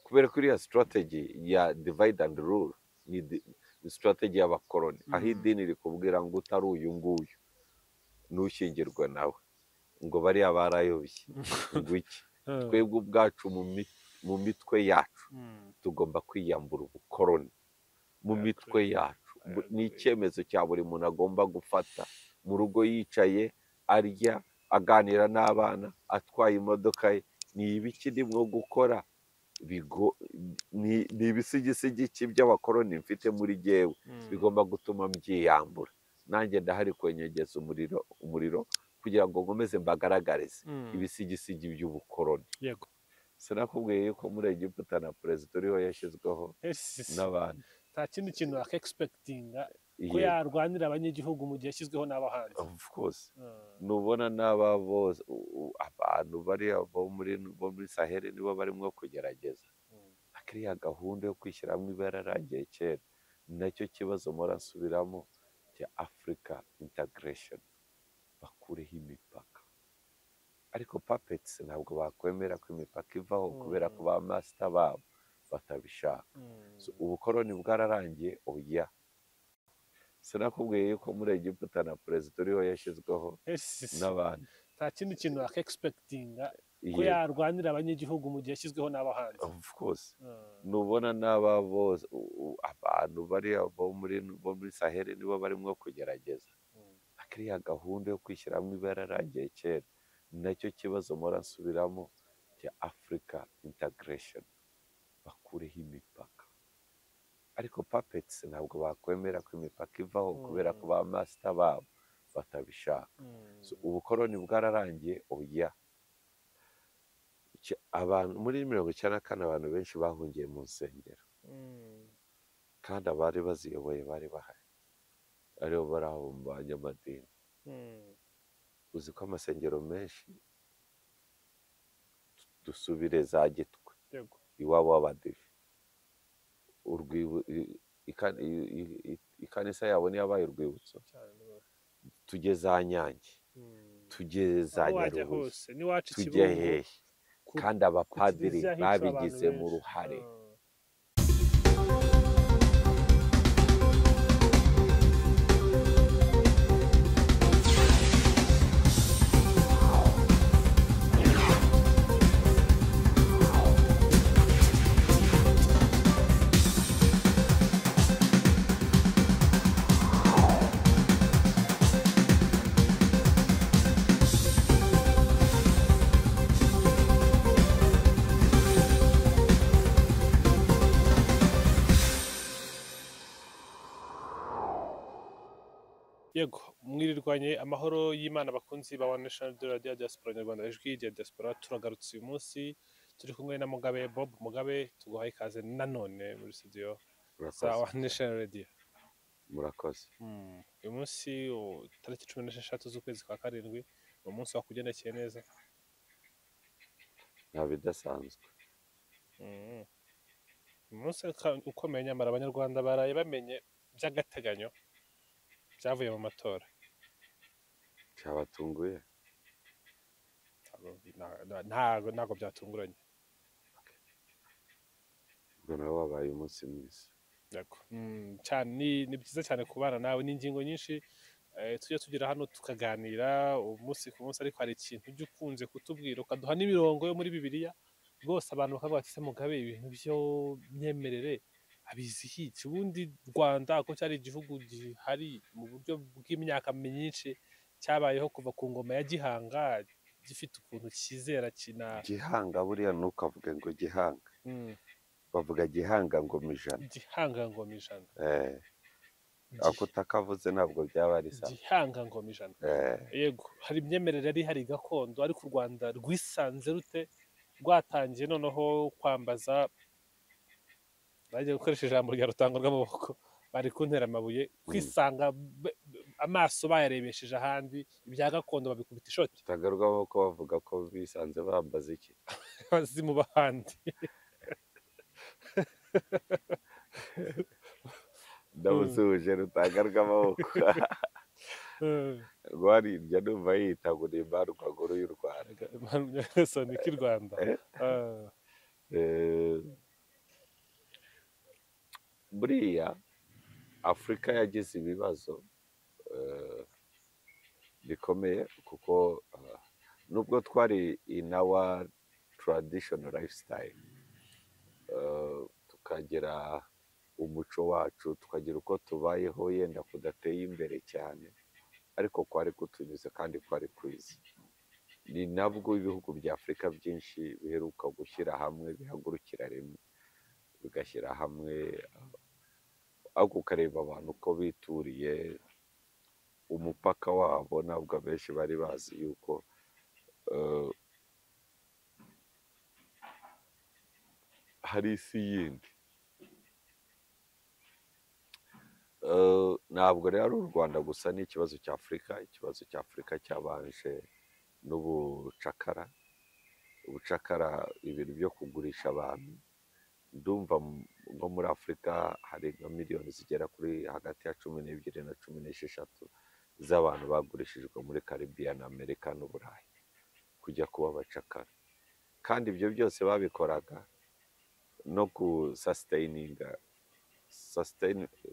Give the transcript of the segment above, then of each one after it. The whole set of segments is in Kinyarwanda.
kubera ko iriya sitarateji ya divide and rule ni sitarateji y'abakoroni aho idini rikubwira ngo utari uyu nguyu ntushyingirwe nawe ngo bariya barayobye ngo iki twebwe ubwacu mu mitwe yacu tugomba kwiyambura ubukoroni mu mitwe yacu ni icyemezo cya buri muntu agomba gufata mu rugo yicaye arya aganira n'abana atwaye imodoka ye ni ibiki ndimwo gukora ni ibisigisigi by'abakoroni mfite muri gewe bigomba gutuma mbyiyambura nanjye ndahari kwenyegeza umuriro umuriro kugira ngo nkomeze mbagaragarize ibisigisigi by'ubukoroni sinakubwiye yuko muri egiputa na perezida uriho yashyizweho n'abantu nta kindi kintu wakegispekitinga ko yarwanira abanyagihugu mu gihe yashyizweho n'abahanzi nubona n'aba bose abantu bariya bo muri saheli nibo barimo kugerageza akiriya gahunda yo kwishyiramo ibara yararangiye kera ni nacyo kibazo murasubiramo cya afurika intagaresheni bakureho imipaka ariko papetsi ntabwo bakwemera ko imipaka ivaho kubera ko ba masita babo batabishaka ubukoroni bwararangiye oya sinakubwiye yuko muri egiputa na perezida uriho yashyizweho n'abantu nta kindi kintu wakegispekitinga ko yarwanira abanyagihugu mu gihe yashyizweho n'abahanzi nubona n'aba bose abantu bariya bo muri saheli nibo barimo kugerageza akiriya gahunda yo kwishyiramo ibara yararangiye kera ni nacyo kibazo murasubiramo cya afurika intagaresheni bakureho imipaka ariko papetsi ntabwo bakwemera ko imipaka ivaho kubera ko ba masita babo batabishaka ubukoroni bwararangiye oya abantu muri mirongo icyenda na kane abantu benshi bahungiye mu nsengero kandi abari baziyoboye bari bahari aribo bari aho mu banyamadini uzi ko amasengero menshi dusubire za gitwe iwabo w'abadive ikanisa yabo niyabaye urwibutso tujye za nyange tujye za nyarubuye tujye hehe kandi abapadiri babigizemo uruhare yego mwirirwanye amahoro y'imana bakunzi ba wani nashonari de radiyo diaspora nyarwanda ijwi rya diaspora turagarutse uyu munsi turi kumwe na mugabe bob mugabe tuguhaye ikaze nanone muri studio za wani nashonari radiyo murakoze uyu munsi tariki cumi n'esheshatu z'ukwezi kwa karindwi ni umunsi wakugendekeye neza nta bidasanzwe umunsi ukomeye nyamara abanyarwanda baraye bamenye by'agateganyo byavuye mu matora byabatunguye ntabwo ntabwo byatunguranye ubwo nawe wabaye umunsi mwiza ni byiza cyane kubana nawe ni ingingo nyinshi tujya tugira hano tukaganira umunsi ku munsi ariko hari ikintu ujya ukunze kutubwira ukaduha n'imirongo yo muri bibiriya rwose abantu bakavuga ati mugabe ibintu byo myemerere abizihitse ubundi rwanda ko cyari igihugu gihari mu buryo bw'imyaka myinshi cyabayeho kuva ku ngoma ya gihanga gifite ukuntu cyizera kina gihanga buriya ntukavuge ngo gihanga bavuga gihanga ngoma ijana gihanga ngoma ijana ako utakavuze ntabwo byaba ari sawa gihanga ngoma ijana yego hari imyemerere yari hari gakondo ariko u rwanda rwisanze rute rwatangiye noneho kwambaza bagiye gukoresha ijambo rya rutango rw'amaboko bari kuntera amabuye kwisanga amaso bayarebesheje ahandi ibya gakondo babikubita ishoti rutango rw'amaboko bavuga ko bisanze bambaza iki bazi mu bahandi ndamusuhuje rutango rw'amaboko rwarirya numva yitaguriye imbarukaguru y'u rwanda sonika i rwanda buriya afurika yagize ibibazo eh, bikomeye kuko eh, nubwo twari inawa taradishono lifestyle eh, tukagira umuco wacu tukagira uko tubayeho yenda kudateye imbere cyane ariko kwari kutunyuze kandi kwari kwiza ni nabwo ibihugu bya afurika byinshi biheruka gushyira hamwe bihagurukira rimwe bigashyira hamwe ariko ukareba abantu uko bituriye umupaka wabo ntabwo abenshi bari bazi yuko eh, hari isi yindi Eh, ntabwo rero ari u rwanda gusa ni ikibazo cya afurika ikibazo cya afurika cyabanje n'ubucakara ubucakara ibintu byo kugurisha abantu ndumva m- nko muri afurika hari nka miliyoni zigera kuri hagati ya cumi n'ebyiri na cumi n'esheshatu z'abantu bagurishijwe muri karibiya na amerika n'uburayi kujya kuba abacakara kandi ibyo byose babikoraga no gusasiteyininga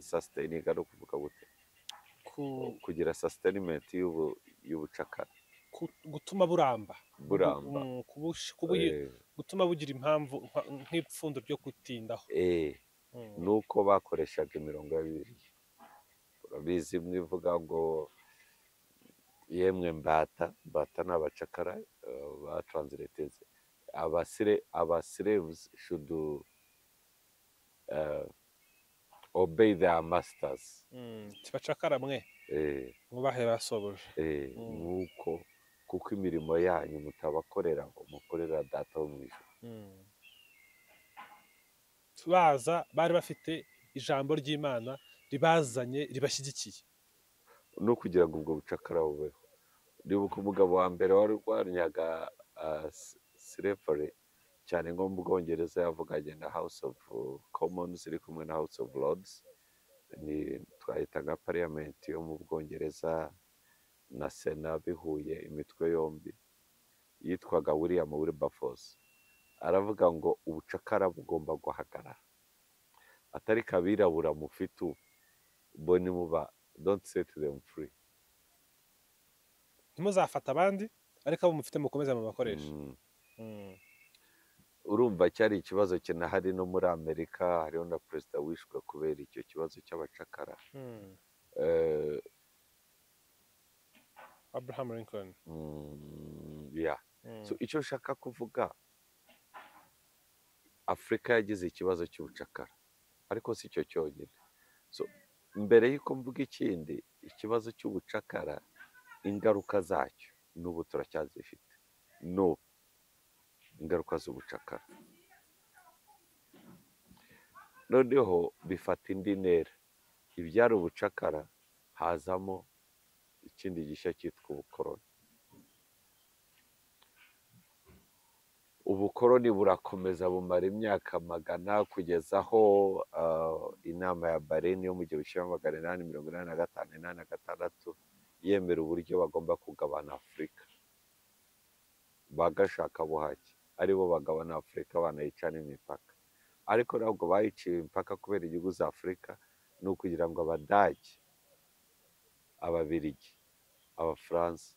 sasiteyininga ni ukuvuga gute ku, kugira sasiteyinimenti y'ubu- y'ubucakara ku, gutuma buramba buramba Mm, kubush- kubuhi- Eh, gutuma bugira impamvu nka- nk'ipfundo ryo kutindaho eh, Mm. nuko bakoreshaga imirongo ya bibiliya urabizi imwe ivuga ngo yemwe mbata mbata ni abacakara eh, batransireteze abasire abasirevuzi shudu obeyi deya masitazi Mm, kibacakara mwe eh, mubahe basoboje eh, Mm. nuko kuko imirimo yanyu mutabakorera ngo mukorera data wo mu ijuru Mm. baza bari bafite ijambo ry'imana ribazanye ribashyigikiye no kugira ngo ubwo bucakara bubeho ndibuka umugabo wa mbere wari urwanyaga sirepure cyane nko mu bwongereza yavuganye na house of commons iri kumwe na house of lords ni twahita nka pariyamenti yo mu bwongereza na sena bihuye imitwe yombi yitwaga william wilberforce aravuga ngo ubucakara bugomba guhagarara atari kabirabura mufite ubu bo nimuba don't set them free ntimuzafata abandi ariko abo mufite mukomeze mubakoreshe Mm. Mm. urumva cyari ikibazo kinahari no muri amerika hariho na perezida wishwe kubera icyo kibazo cy'abacakara Mm. Eh, abraham lincoln mm, yeah. Mm. So, icyo nshaka kuvuga afurika yagize ikibazo cy'ubucakara ariko si cyo cyonyine so, mbere y'uko mvuga ikindi ikibazo cy'ubucakara ingaruka zacyo n'ubu turacyazifite no ingaruka z'ubucakara noneho bifata indi ntera ibyari ubucakara hazamo ikindi gishya cyitwa ubukoroni ubukoroni burakomeza bumara imyaka magana kugeza aho ah, inama ya bareni yo mu gihumbi kimwe magana inani mirongo inani na gatanu inani na gatandatu yemera uburyo bagomba kugabana afurika bagashaka buhake aribo bagabana afurika banayica n'imipaka ariko ntabwo bayiciye imipaka kubera inyungu za afurika ni ukugira ngo abadage ababirigi abafaransa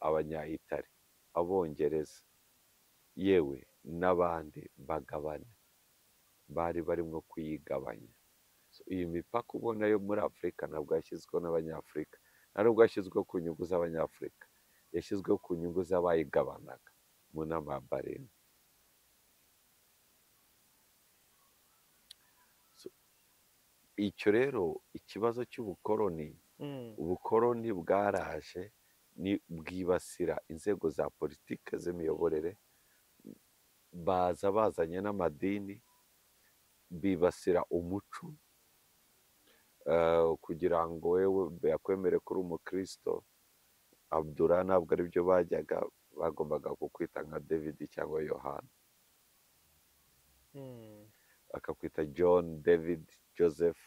abanyayitari abongereza yewe n'abandi bagabana bari barimo kuyigabanya So, iyi mipaka ubona yo muri afurika ntabwo yashyizweho n'abanyafurika nta nubwo yashyizweho ku nyungu z'abanyafurika yashyizweho ku nyungu z'abayigabanaga mu nama ya barindwi icyo rero ikibazo cy'ubukoroni Mm. ubukoroni bwaraje ni bwibasira inzego za politike z'imiyoborere baza bazanye n'amadini bibasira umuco eh, kugira ngo wewe yakwemere ko uri umukristo abdura ntabwo ari byo bajyaga bagombaga kukwita nka david cyangwa yohana Mm. bakakwita john david joseph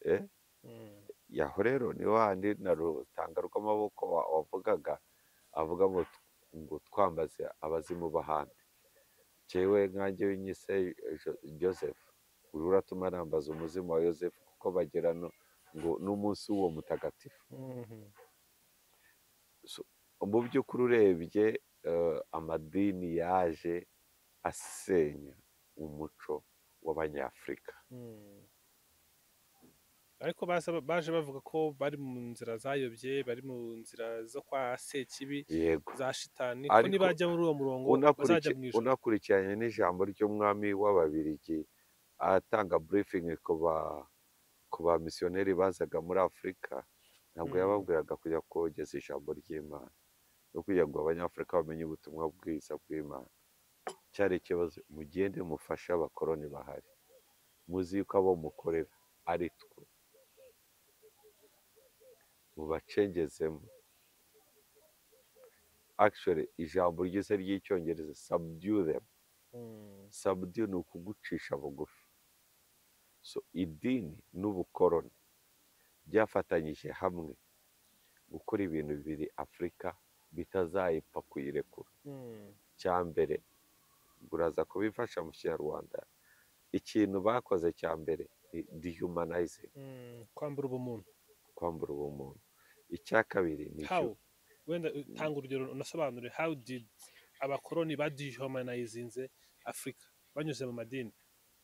eh? Mm. yaho rero ni wahandi na rutanga rw'amaboko wa- wavugaga avuga ngo t- ngo twambaze abazimu b'ahandi njyewe nkanjye nyise Jo- joseph uratuma nambaza umuzimu wa yosefu kuko bagera no ngo n'umunsi w'uwo mutagatifu mu by'ukuri urebye eh, amadini yaje asenya umuco w'abanyafurika ariko baza- baje bavuga ko bari mu nzira zayobye bari mu nzira zo kwa sekibi yego za shitani ko Ariko nibajya muri uwo murongo bazajya unakuriki- mu ijoro unakurikiranye n'ijambo ry'umwami w'ababirigi atanga briefing ku ba ku ba misiyoneri bazaga muri afurika ntabwo Mm. yababwiraga kujya kogeza ijambo ry'imana no kugira ngo abanyafurika bamenye ubutumwa bwiza bw'imana cyari ikibazo mugende mufashe abakoroni bahari muzi yuko abo mukorera ari twe mubacengezemo actually ijambo ryiza ry'icyongereza subdue them Mm, sabudiyo ni ukugucisha bugufi so idini n'ubukoroni byafatanyije hamwe gukora ibintu bibiri afurika bitazayipfa kuyirekura mm, cya mbere uraza kubifasha mu kinyarwanda ikintu bakoze cya mbere ni dehumanizing mm, kwambura ubumuntu kwambura ubumuntu icya kabiri ni how hu- wenda tanga urugero unasobanure how did abakoroni badihumanizinze afurika banyuze mu madini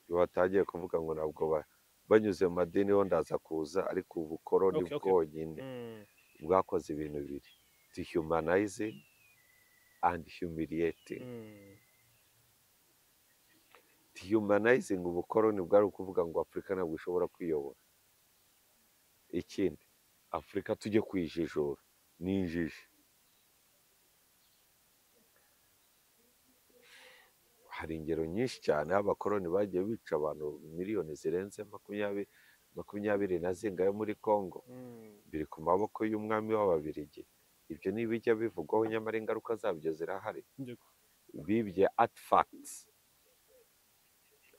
batangiye kuvuga ngo ntabwo ba- banyuze mu madini ho ndaza kuza ariko ubukoroni Okay, okay. bwonyine Mm, bwakoze ibintu bibiri dehumanizing and humiliating mm, dehumanizing ubukoroni bwari ukuvuga ngo afurika ntabwo ishobora kwiyobora ikindi afurika tujye kuyijijura ni injiji hari ingero nyinshi cyane aho abakoroni bagiye bica abantu miliyoni zirenze makumyabiri makumyabiri na zingahe muri congo mm. biri ku maboko y'umwami w'ababirigi ibyo ntibijya bivugwaho nyamara ingaruka zabyo zirahari Yego. bibye artifacts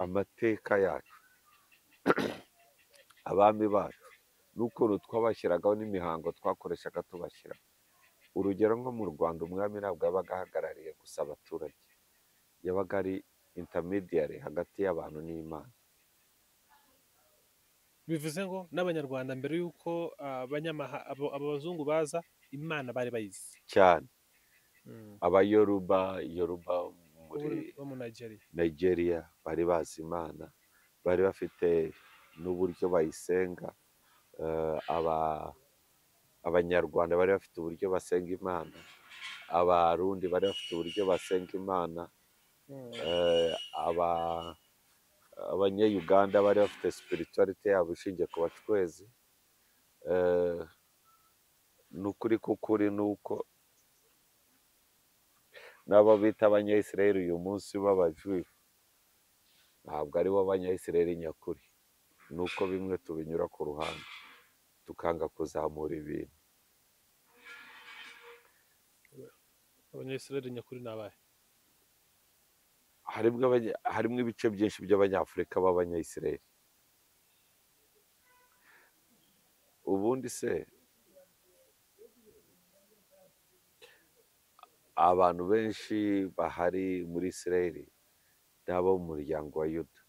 amateka yacu abami bacu n'ukuntu twabashyiragaho n'imihango twakoreshaga tubashyira urugero nko mu rwanda umwami ntabwo yabaga ahagarariye gusa abaturage yabaga ari intermediary hagati y'abantu n'imana bivuze ngo n'abanyarwanda mbere y'uko abanyamaha abo- abo bazungu baza imana bari bayizi cyane Mm. abayoruba yoruba muri Uri- bo mu nigeria nigeria bari bazi imana bari bafite n'uburyo bayisenga eh, aba abanyarwanda bari bafite uburyo basenga imana abarundi bari bafite uburyo basenga imana Mm. eh, aba abanyayuganda bari bafite spirituality yabo ishingiye ku bacwezi Eh, ni ukuri k'ukuri ni uko n'abo bita abanyayisiraheli uyu munsi b'abajuifu ntabwo ari bo banyayisiraheli nyakuri ni uko bimwe tubinyura ku ruhande tukanga kuzamura ibintu abanyayisiraheli nyakuri ni abahe harimo abanya- harimo ibice byinshi by'abanyafurika b'abanyayisiraheli ubundi se abantu benshi bahari muri isiraheli ni abo mu muryango wa yuda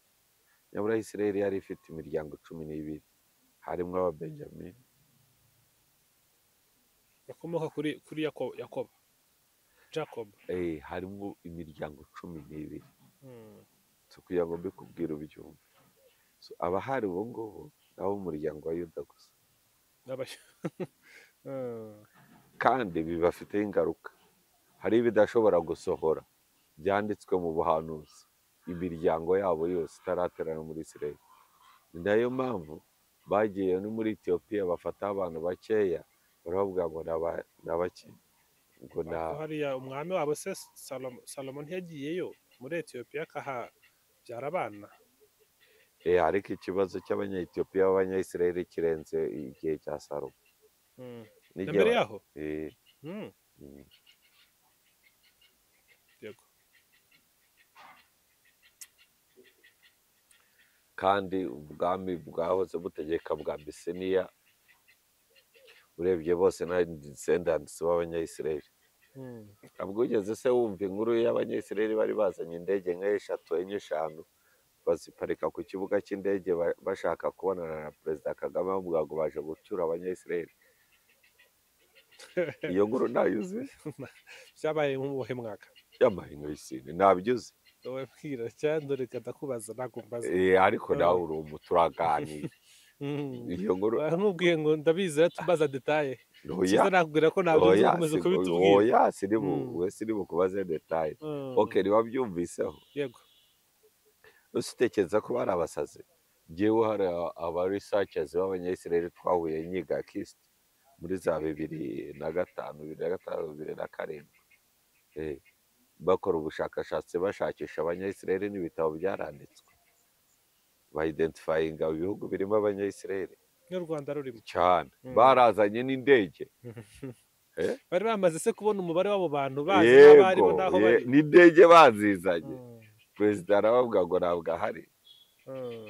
nyamara isiraheli yari ifite imiryango cumi n'ibiri harimo ababenjamini bakomoka kuri kuri yakobo yakobo jacob eh, harimo imiryango cumi n'ibiri Mm. so kugira ngo mbikubwire ubyumve so abahari ubu ngubu ni abo mu muryango wa yuda gusa N'abay- Mm. kandi bibafiteho ingaruka hari ibidashobora gusohora byanditswe mu buhanuzi imiryango yabo yose itaraterana muri isiraheli ni nayo mpamvu bagiye no muri etiyopiya bafataho abantu bakeya barabavuga ngo ni aba- ni abaki ngo ni ariko a- hariya umwami wabo se salomo salomo ntiyagiyeyo muri etiyopiya akahabyara abana eh, ariko ikibazo cy'abanyayetiyopiya b'abanyayisiraheli kirenze igihe cya salomo Mm. na n'igihe mbere ba- yaho eh, Mm. mm. yego kandi ubwami bwahoze butegeka bwa bisiniya urebye bose na descendants b'abanyayisiraheli Mm. ntabwo ugeze se wumva inkuru y'abanyayisiraheli bari bazanye indege nka eshatu enye eshanu baziparika ku kibuga cy'indege ba- bashaka kubonana na perezida kagame bavuga ngo baje gucyura abanyayisiraheli iyo nkuru ntayuzi byabaye nk'ubuhe mwaka y'amahino y'isine ntabyuzi wowe mbwira cyangwa dore reka ndakubaza ntabwo mbaza ariko nawe uri umu turaganira Mm. iyo nkuru Ba- ntubwiye ngo ndabizi rero tubaza detaye oya cyiza nakubwira ko ntabyo nzi oya ukomeza si- kubitubwira oya siribu Mm. we siribu kubaze detaye Mm. ok ntibabyumviseho yego ese utekereza ko bari abasazi ngewe hari abarisacazi b'abanyayisiraheli twahuye nyiga kisiti muri za bibiri na gatanu bibiri na gatanu bibiri na karindwi Eh, bakora ubushakashatsi bashakisha abanyayisiraheli n'ibitabo byaranditswe bayidentifayinga ibihugu birimo abanyayisiraheli n'u rwanda rurimo cyane Mm. barazanye n'indege bari bamaze se kubona umubare w'abo bantu bazi n'abari yego bo n'aho ye- bari n'indege bazizanye Mm. perezida arababwira ngo ntabwo ahari Mm.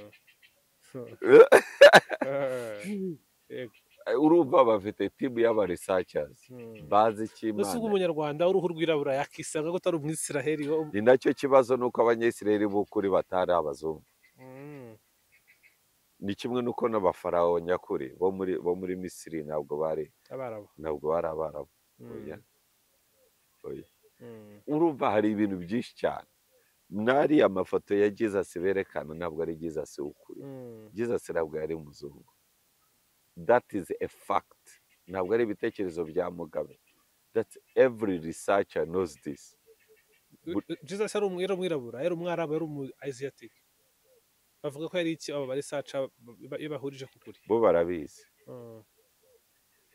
Yego. urumva bafite timu y'abarisacazi Mm. bazi icyo ese uba imana umunyarwanda w'uruhu rwirabura yakisanga ko utari umwisiraheli wo ni nacyo kibazo ni uko abanyayisiraheli b'ukuri batari abazungu Mm. ni kimwe n'uko n'abafarawo nyakuri bo muri bo muri misiri ntabwo bari abarabu ntabwo bari abarabu Mm. oya oya Mm. urumva hari ibintu byinshi cyane n'ariya mafoto ya jesus berekana ntabwo ari jesus w'ukuri Mm. jesus ntabwo yari umuzungu that is a fact ntabwo ari ibitekerezo bya mugabe that every researcher knows this Bu- jesus yari umwe- yari umwirabura yari umwarabu yari umu asiatic bavuga ko yari iki abo bari saca ba- iyo bahurije kuguri bo barabizi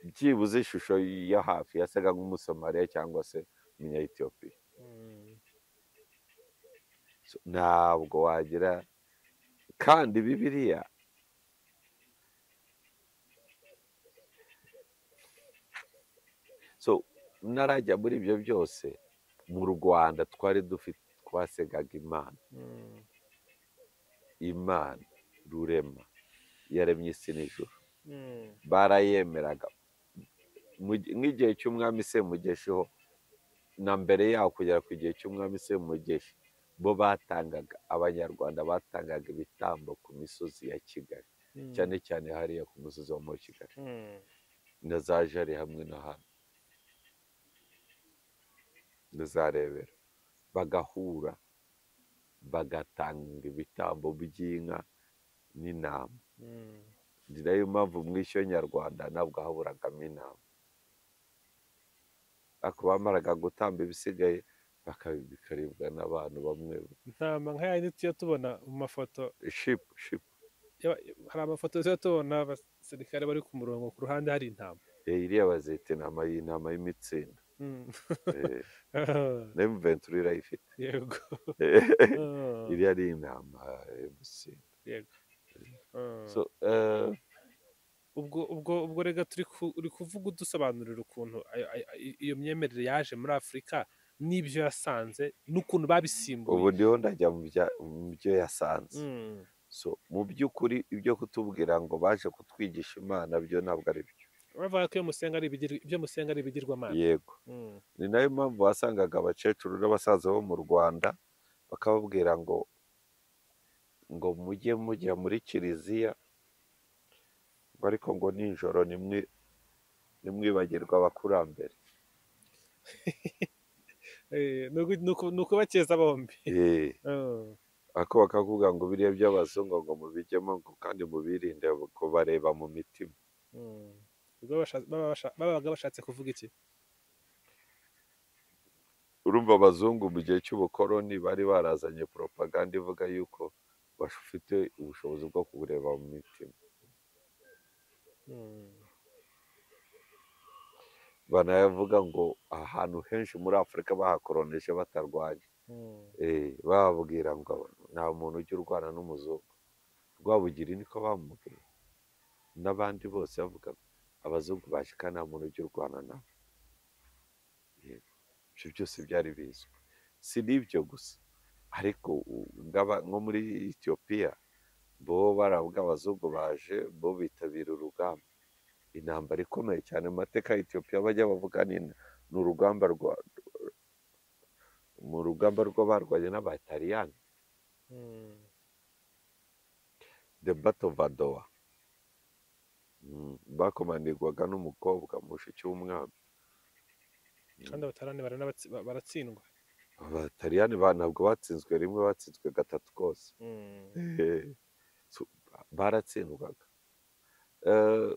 byibuze ishusho ya hafi yasaga nk'umusomaliya cyangwa se umunyayetiyopiya So, ntabwo wagira kandi bibiliya so narajya muri ibyo byose mu rwanda twari dufite twasengaga imana imana rurema yaremye isi n'ijuru barayemeraga Mu gi- nk'igihe cy'umwami semugeshiho na mbere yaho kugera ku gihe cy'umwami semugeshi bo batangaga abanyarwanda batangaga ibitambo ku misozi ya kigali cyane cyane hariya ku musozi wo muri kigali na za jari hamwe na hano na za rebero bagahura bagatanga ibitambo by'inka n'intama ni nayo mpamvu mu ishyo nyarwanda ntabwo haburagamo intama ariko bamaraga gutamba ibisigaye bakabi- bikaribwa n'abantu bamwe intama nka yayindi tujya tubona mu mafoto shipu shipu y'aba- hari amafoto tujya tubona abasirikare bari ku murongo ku ruhande hari intama Eh, iriya bazita intama y'intama y'imitsindo Mm. Eh, n'imventura irayifite yego Eh, Mm. iriya ni intama y'umutsindo yego Mm. So, eh, ubwo ubwo ubwo rega turi ku- uri kuvuga udusobanurira ukuntu ayo- ayo- ayo- iyo myemerere yaje muri afurika n'ibyo yasanze n'ukuntu babisimbuye ubu ndiho ndajya mu bya- mu byo yasanze Mm. so mu by'ukuri ibyo kutubwira ngo baje kutwigisha imana byo ntabwo ari byo bavuga ko iyo musenga ari ibigir- ibyo musenga ari ibigirwamana yego Mm. ni nayo mpamvu wasangaga abakecuru n'abasaza bo mu rwanda bakababwira ngo ngo mujye mujya muri kiliziya ngo ariko ngo nijoro nimwe nimwibagirwa abakurambere Eh, ni uku- ni uku- ni ukubakeza bombi Eh, Mm. ariko bakakubwira ngo biriya by'abazungu ngo mubijyemo ngo kandi mubirinde kubareba mu mitima Mm. Ubwo basha- baba basha- babaga bashatse kuvuga iki urumva abazungu mu gihe cy'ubukoroni bari barazanye poropaganda ivuga yuko bafite ubushobozi bwo kubureba mu mitima Mm. banavuga ngo ahantu henshi muri afurika bahakoroneje batarwanya Mm. Eh, bababwira ngo nta muntu ujya urwana n'umuzungu rwabugiri niko bamubwiye n'abandi bose bavuga abazungu baje kandi nta muntu ujya urwana nabo Yego, ibyo byose byari bizwi si n'ibyo gusa ariko u- ng'aba- nko muri etiyopiya bo baravuga abazungu baje bo bitabira urugamba intambara ikomeye cyane mu mateka ya etiyopiya bajya bavuga ni ni urugamba rwa mu rugamba rw'abarwanye n'abataliyani Mm. the battle of adowa Mm, bakomanirwaga n'umukobwa mushiki w'umwami kandi abatarani baranabatsi- ba- baratsindwa abataliyani ntabwo batsinzwe rimwe batsinzwe gatatu kose Mm. Eh, so- baratsindwaga Eh,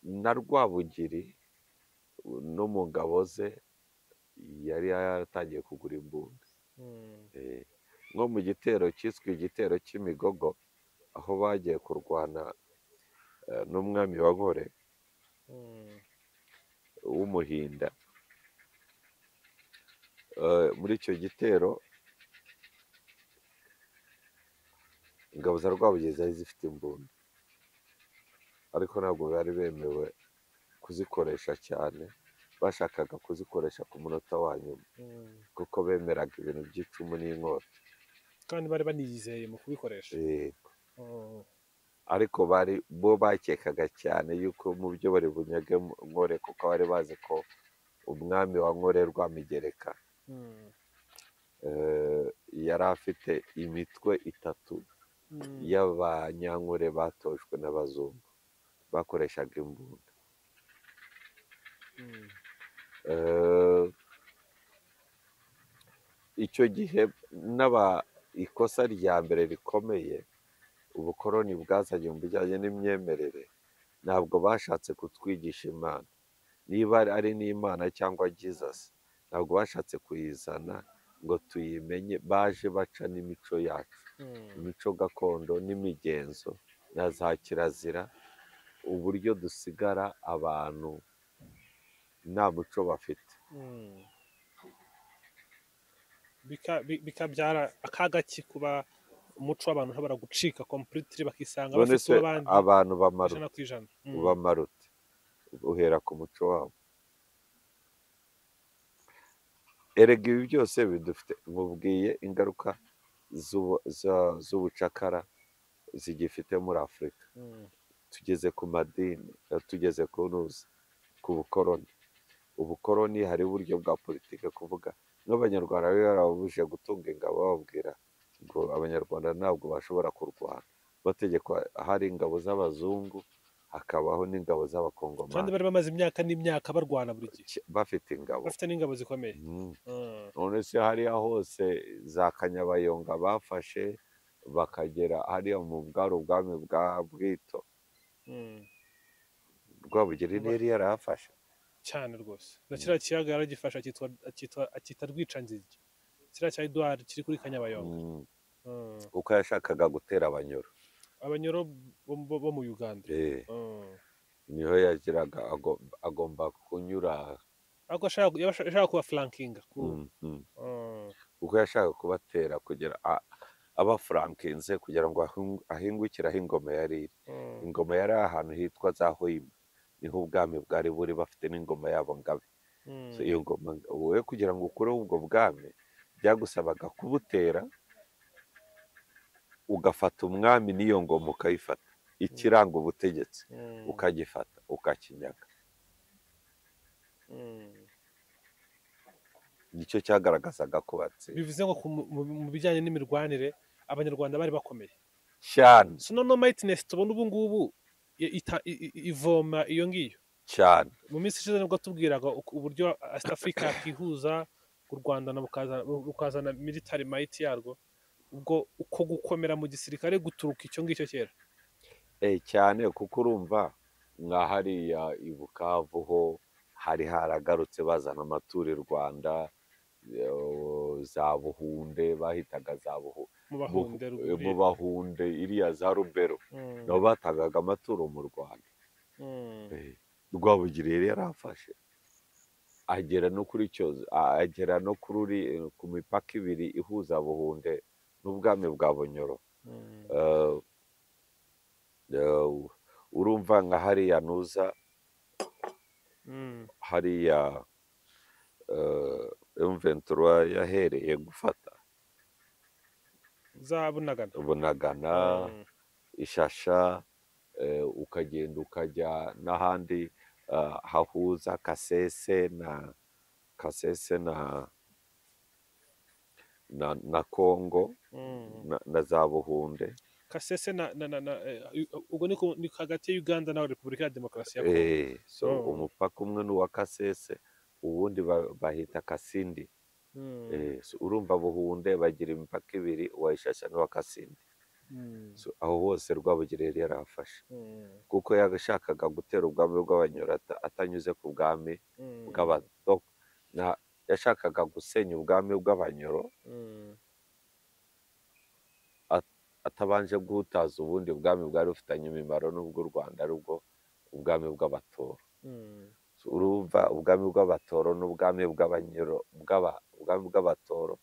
na rwabugiri no mu ngabo ze yari yaratangiye kugura imbunda Mm. Eh, nko mu gitero cyiswe igitero cy'imigogo aho bagiye kurwana eh, n'umwami wa gore Mm. w'umuhinda Eh, muri icyo gitero ingabo za rwabugiri zari zifite imbunda ariko ntabwo bari bemewe kuzikoresha cyane bashakaga kuzikoresha ku munota wa nyuma Mm. kuko bemeraga ibintu by'icumu n'inkota kandi bari baniyizeye mu kubikoresha Eh, Mm. ariko bari bo bakekaga cyane yuko mu byo bari bunyage nkore kuko bari bazi ko umwami wa nkore rwamigereka Mm. eh, yari afite imitwe itatu Mm. y'abanyankore batojwe n'abazungu bakoreshaga imbunda Mm. Eh, icyo gihe n'aba ikosa rya mbere rikomeye ubukoroni bwazanye mu bijyanye n'imyemerere ntabwo bashatse kutwigisha imana niba ari n'imana cyangwa jesus ntabwo bashatse kuyizana ngo tuyimenye baje baca n'imico yacu Mm. imico gakondo n'imigenzo na za kirazira uburyo dusigara abantu nta muco bafite Mm. Bika- bi- bikabyara akaga ki kuba umuco w'abantu ntabara gucika completely bakisanga none bafite se uw'abandi abantu ijana bamarute ku ijana Mm. bamarute uhera ku muco wabo erega ibi byose bidufite mubwiye ingaruka z'ubu- za- z'ubucakara zigifite muri afurika Mm. tugeze ku madini eh, tugeze ku ntuzi ku bukoroni ubukoroni hari uburyo bwa politiki kuvuga n'abanyarwanda bari barababujije gutunga ingabo bababwira ngo abanyarwanda ntabwo bashobora kurwana bategekwa hari ingabo z'abazungu hakabaho n'ingabo kandi z'abakongomani bari bamaze imyaka n'imyaka barwana buri gihe Ki- bafite ingabo bafite n'ingabo zikomeye Mm. Mm. none se hariya hose za kanyabayonga bafashe bakagera hariya mu bwari ubwami bwa bwito Mm. rwabugiri Ba- ntiyari yarahafashe cyane rwose na kiriya kiyaga yaragifasha akitwa- akitwa- akita rwicanzige kiriya cya eduard kiri kuri kanyabayonga Mm. Mm. kuko yashakaga gutera abanyoro abanyoro bo bo- bo mu uganda Eh, Mm. niho yagiraga ago- agomba kunyura ariko ashaka yaba ashaka kuba flankinga ku Mm, mm. Mm. kuko yashaka kubatera kugira a- abafurankinze kugira ngo ahingu- ahingukire aho ingoma yari iri Mm. ingoma yari ahantu hitwa za hoima niho ubwami bwari buri bafite n'ingoma yabo ngabe So, Mm. iyo ngoma wowe kugira ngo ukureho ubwo bwami byagusabaga kubutera ugafata umwami n'iyo ngoma ukayifata ikiranga ubutegetsi Mm. ukagifata ukakinyaga Mm. nicyo cyagaragazaga ko batsinze bivuze ngo ku mu- mu- mu bijyanye n'imirwanire abanyarwanda bari bakomeye cyane so noneho mayitinesi tubona ubu ngubu i- ita- i- i- ivoma iyo ngiyo cyane mu minsi ishize nibwo tubwiraga uku- uburyo East Africa yakihuza u Rwanda na bukaza- rukazana military might yarwo ubwo uko gukomera mu gisirikare guturuka icyo ngicyo kera Eh, cyane kuko urumva nka hariya i Bukavu ho hari haragarutse bazana amaturi Rwanda eh, za Buhunde bahitaga za Buhu- mu Buhu- bahunde eh, mu Bahunde iriya za Rubero nabo batangaga amaturo mu Rwanda Eh, Rwabugiri yari yarafashe agera no kuri cyozo a- agera no kuri uri- eh, ku mipaka ibiri ihuza Buhunde n'ubwami bwa Bunyoro Eh, eh, urumva nka hariya nuza hariya emventura yahereye gufata zabunagana bunagana ishasha eh, ukagenda ukajya n'ahandi eh, hahuza kasese na kasese na na na kongo na, na za buhunde kasese na na na na eh, ubwo ni ku- ni hagati ya uganda na repubulika ya demokarasi ya kongo Eh, so Oh. umupaka umwe ni uwa kasese uwundi ba- bahita kasindi Mm, Eh, so urumva buhunde bagira imipaka ibiri uwa ishasha n'uwa kasindi mm, so aho hose rwabugire yari yarahafashe mm, kuko yashakaga gutera ubwami bw'abanyurata atanyuze ku bwami mm, bw'abatoko Na- yashakaga gusenya ubwami bw'abanyoro mm, atabanje guhutaza ubundi bwami bwari bufitanye imimaro n'ubw'u rwanda ari bwo ubwami bw'abatoro mm, So, urumva ubwami bw'abatoro n'ubwami bw'abanyoro bw'aba- ubwami bw'abatoro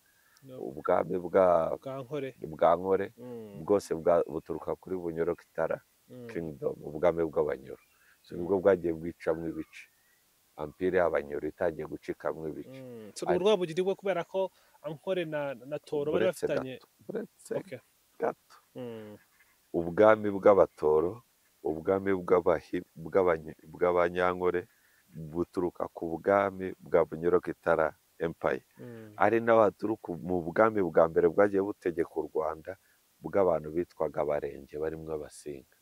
no, ubwami bwa- bwankore bwa nkore Mm, bwose bwa- buturuka kuri bunyoro kitara mm, kingdom ubwami bw'abanyoro So, nibwo bwagiye bwicamo ibice ampire y'abanyoro itangiye gucikamo ibice mm. So, urwo rwabugiri bwo kubera ko ankore na na toro bari Uretse bafitanye uretse okay gato mm, ubwami bw'abatoro ubwami bw'abahi- bw'abany- bw'abanyankore buturuka ku bwami bwa bunyurokitara empire mm, ari naho haturuka mu bwami bwa mbere bwagiye butegeka u rwanda bw'abantu bitwaga abarenge barimo abasinga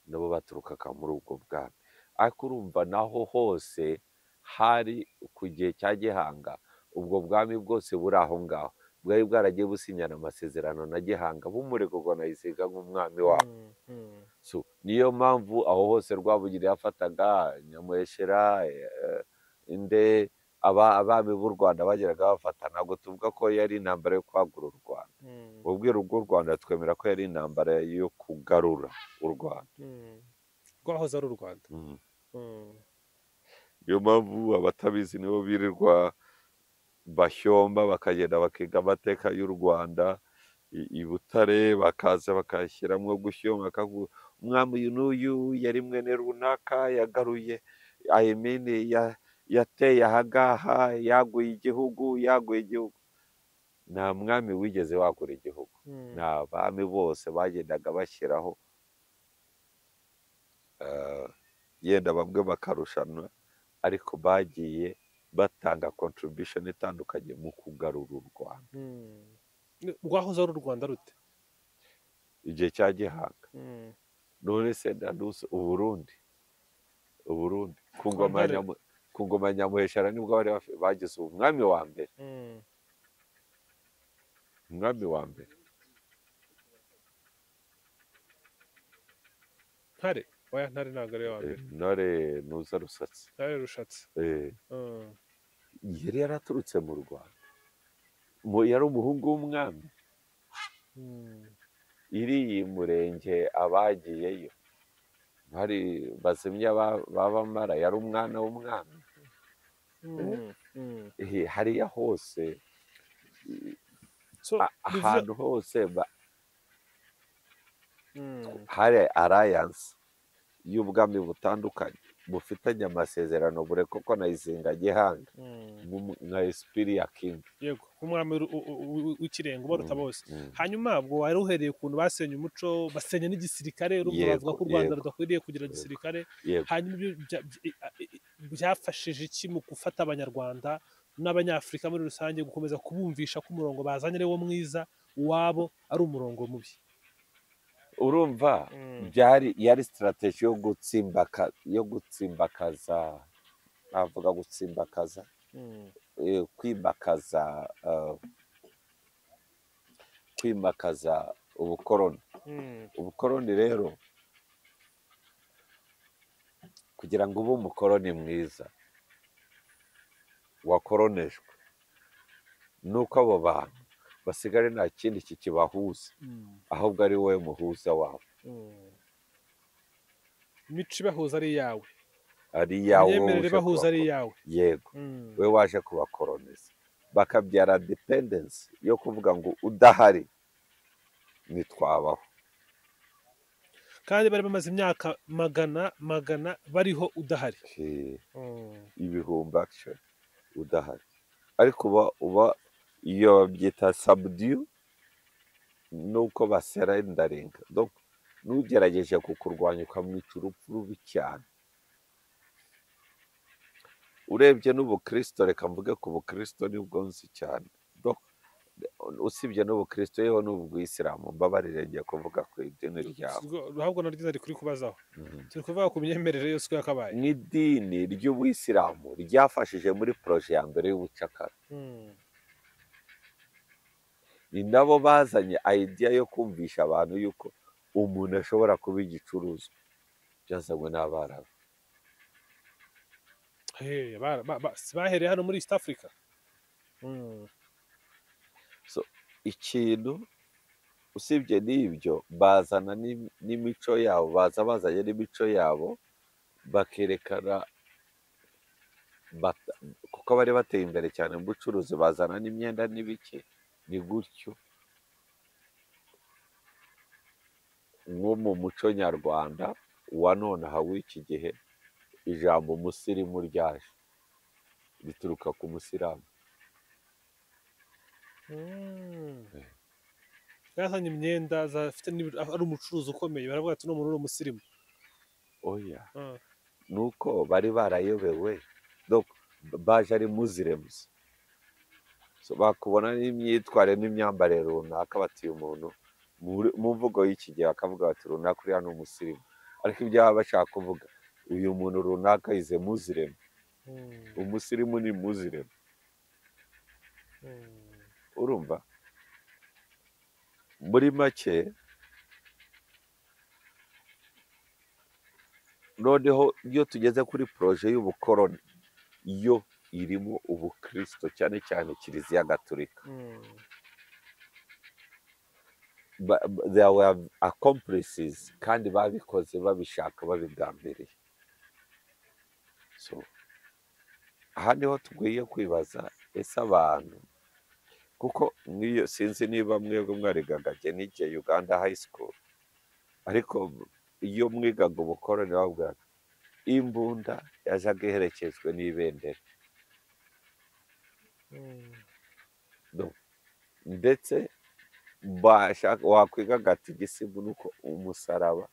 nabo baturukaga muri ubwo bwami ariko urumva naho hose hari ku gihe cya gihanga ubwo bwami bwose buri aho ngaho bwari bwaragiye businyana amasezerano na gihanga bumurekurwa na isiga nk'umwami wabo mm, mm, so niyo mpamvu aho hose rwabugiri yafataga nyamuheshera eh, inde aba- abami b'u rwanda bageraga bafata ntabwo tuvuga ko yari intambara yo kwagura u rwanda mm, ubwiru bw'u rwanda twemera ko yari intambara yo kugarura u rwanda mm. rwahoze ari u rwanda Mm. Mm, niyo mpamvu abatabizi nibo birirwa bashyomba bakagenda bakiga amateka y'u rwanda i i butare bakaza bakashyiramo gushyoma bakavuga umwami uyu n'uyu yari mwene runaka yagaruye ayimini yateye ahangaha yaguye igihugu yaguye igihugu nta mwami wigeze wagura igihugu mm, ni abami bose bagendaga bashyiraho eh, yenda bamwe bakarushanwa ariko bagiye batanga contribution itandukanye mu kugarura u rwanda mm. Ni- rwahoze ari u rwanda rute igihe cya gihanga Mm, none se ndanuse uburundi uburundi ku Kwa ngoma ya Ntare. Nyamu- ku ngoma ya nyamuheshera nibwo bari bafi- bagize umwami wa mbere mm, umwami wa mbere ntare oya ntare ntabwo ari iya wa eh, mbere ntore ntuza rusatsi ntare rushatse eh, Mm, yari yaraturutse mu rwanda Mu- yari umuhungu w'umwami mm. iriya murenge abagiyeyo hari bazimya ba- babamara yari umwana w'umwami Mm, mm. Eh, hariya hose so a- bivuze ahantu hose ba- Mm, hari alliance y'ubwami butandukanye bufitanye amasezerano burekoko na izinga gihanga mm. nk'umu- nka esipiri ya kingi yego nk'umwami uru- u- u- u- w'ikirenga ubaruta Mm, bose mm. hanyuma ubwo wari uhereye ukuntu basenya umuco basenya n'igisirikare urumva Yego, bavuga ko u rwanda yego, rudakwiriye kugira yego. gisirikare yego hanyuma ibyo bya- bya- i- i- byafashije iki mu gufata abanyarwanda n'abanyafurika muri rusange gukomeza kubumvisha ko umurongo bazanye ari wo mwiza uwabo ari umurongo mubi urumva byari yari sitarateji yo gutsimbaka yo gutsimbakaza navuga gutsimbakaza eh, kwimakaza eh, kwimakaza ubukoroni ubukoroni rero kugira ngo ube umukoroni mwiza wakoronejwe nuko abo bantu basigare nta kindi kikibahuza ahubwo ari wowe muhuza wabo imico ibahuza ari iyawe ari iyawe wowe imyemerere uje ibahuza ari kubakora iyawe yego Mm, we waje kubakoroniza bakabyara dependensi yo kuvuga ngo udahari ntitwabaho kandi bari bamaze imyaka magana magana bariho udahari Eh, Mm, ibihumbi akishoni udahari ariko uba uba iyo babyita sabudiyu nuko baserendaringa Donc, n'ugerageje kukurwanya ukamwica urupfu rubi cyane urebye n'ubukristo reka mvuge ku bukristo nibwo nzi cyane Donc, usibye n'ubukristo yewe n'ubwisilamu mbabarire ngiye kuvuga ku idini ryawe ruhabwa na ryiza rikuri kubazaho Mhm. turi kuvuga ku myemerere yose uko yakabaye n'idini ry'ubuyisilamu ryafashije muri poroje ya mbere y'ubucakara Mm. ni nabo bazanye idea yo kumvisha abantu yuko umuntu ashobora kuba igicuruzwa byazanywe n'abarabu Hey, bara- ba- ba- si bahereye hano muri east africa Mm. ikintu usibye n'ibyo bazana n'im- n'imico yabo baza bazanye n'imico yabo bakerekana bata- kuko bari bateye imbere cyane mu bucuruzi bazana n'imyenda n'ibiki ni gutyo nko mu muco nyarwanda wa nonaha w'iki gihe ijambo umusirimu ryaje rituruka ku musiramu Mm. Eh. yazanye imyenda za- afite n'ibi- ari umucuruzi ukomeye baravuga ati n'umuntu uri umusirimu oya Ah. nuko bari barayobewe Donc, baje ari muziremuzi so, bakubona n'imyitwarire n'imyambarire runaka bati uyu muntu muri- mu mvugo y'iki gihe bakavuga bati runaka uriya ni umusirimu ariko ibyo baba bashaka kuvuga uyu muntu runaka yize muziremu Mm. umusirimu ni muziremu Mm. urumva muri make noneho iyo tugeze kuri poroje y'ubukoroni yo irimo ubukristo cyane cyane kiliziya gatolika Mm. Ba- ba- there were accomplices kandi babikoze babishaka babigambiriye so aha niho tugwiye kwibaza ese abantu kuko nk'iyo sinzi niba mwebwe mwarigagage n'igihe uganda high school ariko iyo mwigaga ubukoroni babwiraga imbunda yajaga iherekejwe n'ibendera Mm. ndetse bashaka wakwigaga ati igisigo ni uko umusaraba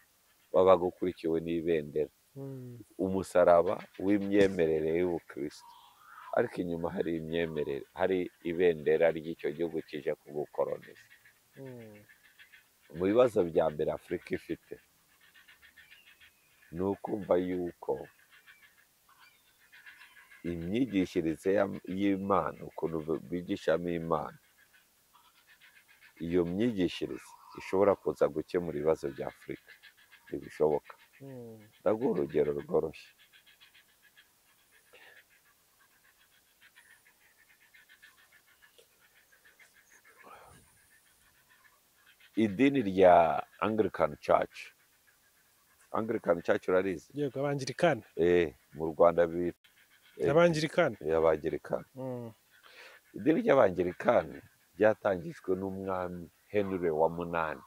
wabaga ukurikiwe n'ibendera Mm. umusaraba w'imyemerere y'ubukristo ariko inyuma hari imyemerere hari ibendera ry'icyo gihugu kije kugukoroniza Mm. mu bibazo bya mbere afurika ifite ni ukumva yuko imyigishirize ya- y'imana ukuntu bigishamo imana iyo myigishirize ishobora kuza gukemura ibibazo bya afurika ntibishoboka Mm. ndaguha urugero rworoshye idini rya anglican church anglican church urarizi yego abangirikani eh, mu rwanda bita eh, abangirikani abangirikani Mm. idini ry'abangerikani ryatangijwe n'umwami henry wa munani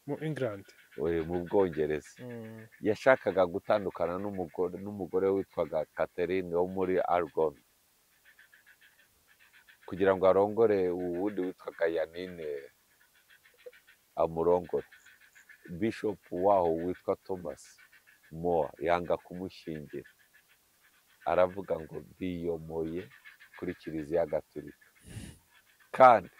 mu england we- mu bwongereza Mm. yashakaga gutandukana n'umugore n'umugore witwaga catherine wo muri argon kugira ngo arongore uwundi witwaga yanine amurongore bishop waho witwa thomas moa yanga kumushyingira aravuga ngo biyomoye kuri kiliziya gatolika kandi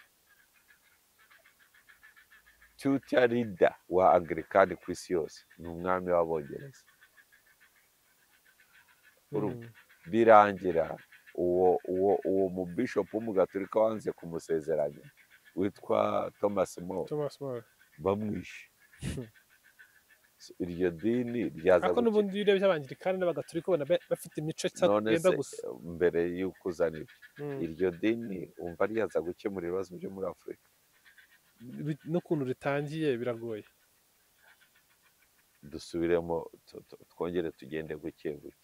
tuta rida wa angirikani ku isi yose ni umwami w'abongereza Urumva. Mm. birangira uwo uwo uwo mu bishop w'umugatolika wanze kumusezeranya witwa thomas more thomas more bamwishe So, iryo dini ryaza ariko guki- n'ubundi iyo urebye abangirikani n'abagatolika ubona ba- bafite imico isa- none yenda se gusa mbere y'uko uzana ibyo Mm. iryo dini wumva ryaza gukemura ibibazo byo muri afurika Bi- n'ukuntu ritangiye biragoye dusubiremo tu- tu- twongere tugende buke buke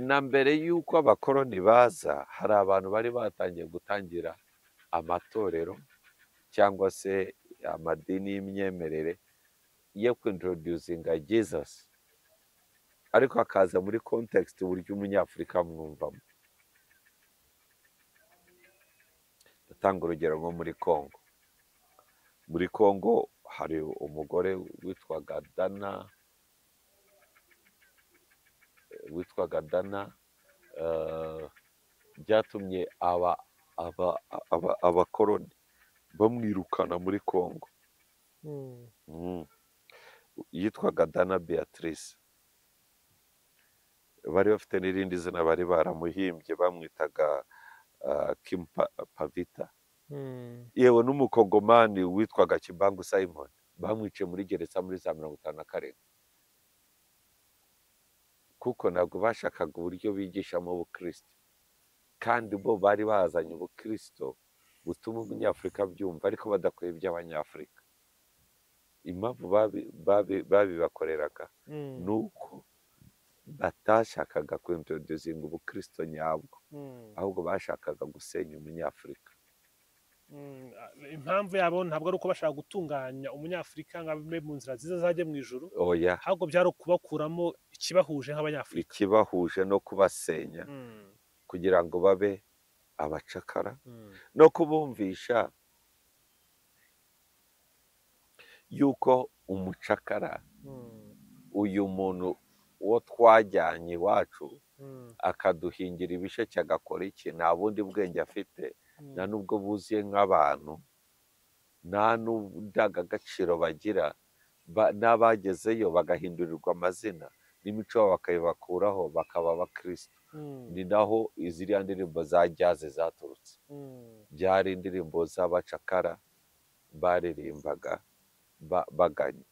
na mbere y'uko abakoroni baza hari abantu bari batangiye gutangira amatorero cyangwa se amadini y'imyemerere yo kwintroducinga jesus ariko akaza muri context uburyo umunyafurika amwumvamo ndatanga urugero nko muri congo muri congo hari umugore witwaga dana witwaga dana eh, byatumye aba aba- aba- abakoroni bamwirukana muri congo Mm. Mm. yitwaga dana beatrice bari bafite n'irindi zina bari baramuhimbye bamwitaga ah, Kim Pa- pavita Mm. yewe n'umukongomani witwaga kibangu simon bamwiciye muri gereza muri za mirongo itanu na karindwi kuko ntabwo bashakaga uburyo bigishamo ubukristo kandi bo bari bazanye ubukristo butuma umunyafurika abyumva ariko badakwiye iby'abanyafurika impamvu babi- babi- babibakoreraga Mm. ni uko batashakaga kwintroducinga ubukristo nyabwo Mm. ahubwo bashakaga gusenya umunyafurika Mm, a- impamvu yabo ntabwo ari uko bashaka gutunganya umunyafurika ngo abe mu nzira nziza zajya mu ijuru oya ahubwo byari ukubakuramo ikibahuje nk'abanyafurika ikibahuje no kubasenya Mm, kugira ngo babe abacakara mm, no kubumvisha yuko umucakara mm, uyu muntu uwo twajyanye iwacu mm, akaduhingira ibisheke agakora iki nta bundi bwenge afite mm, nta nubwo buzuye nk'abantu nta n'indangagaciro bagira ba- n'abagezeyo bagahindurirwa amazina n'imico yabo bakayibakuraho bakaba abakristo mm, ni naho iziriya ndirimbo za jyaze zaturutse mm, byari indirimbo z'abacakara baririmbaga ba- baganya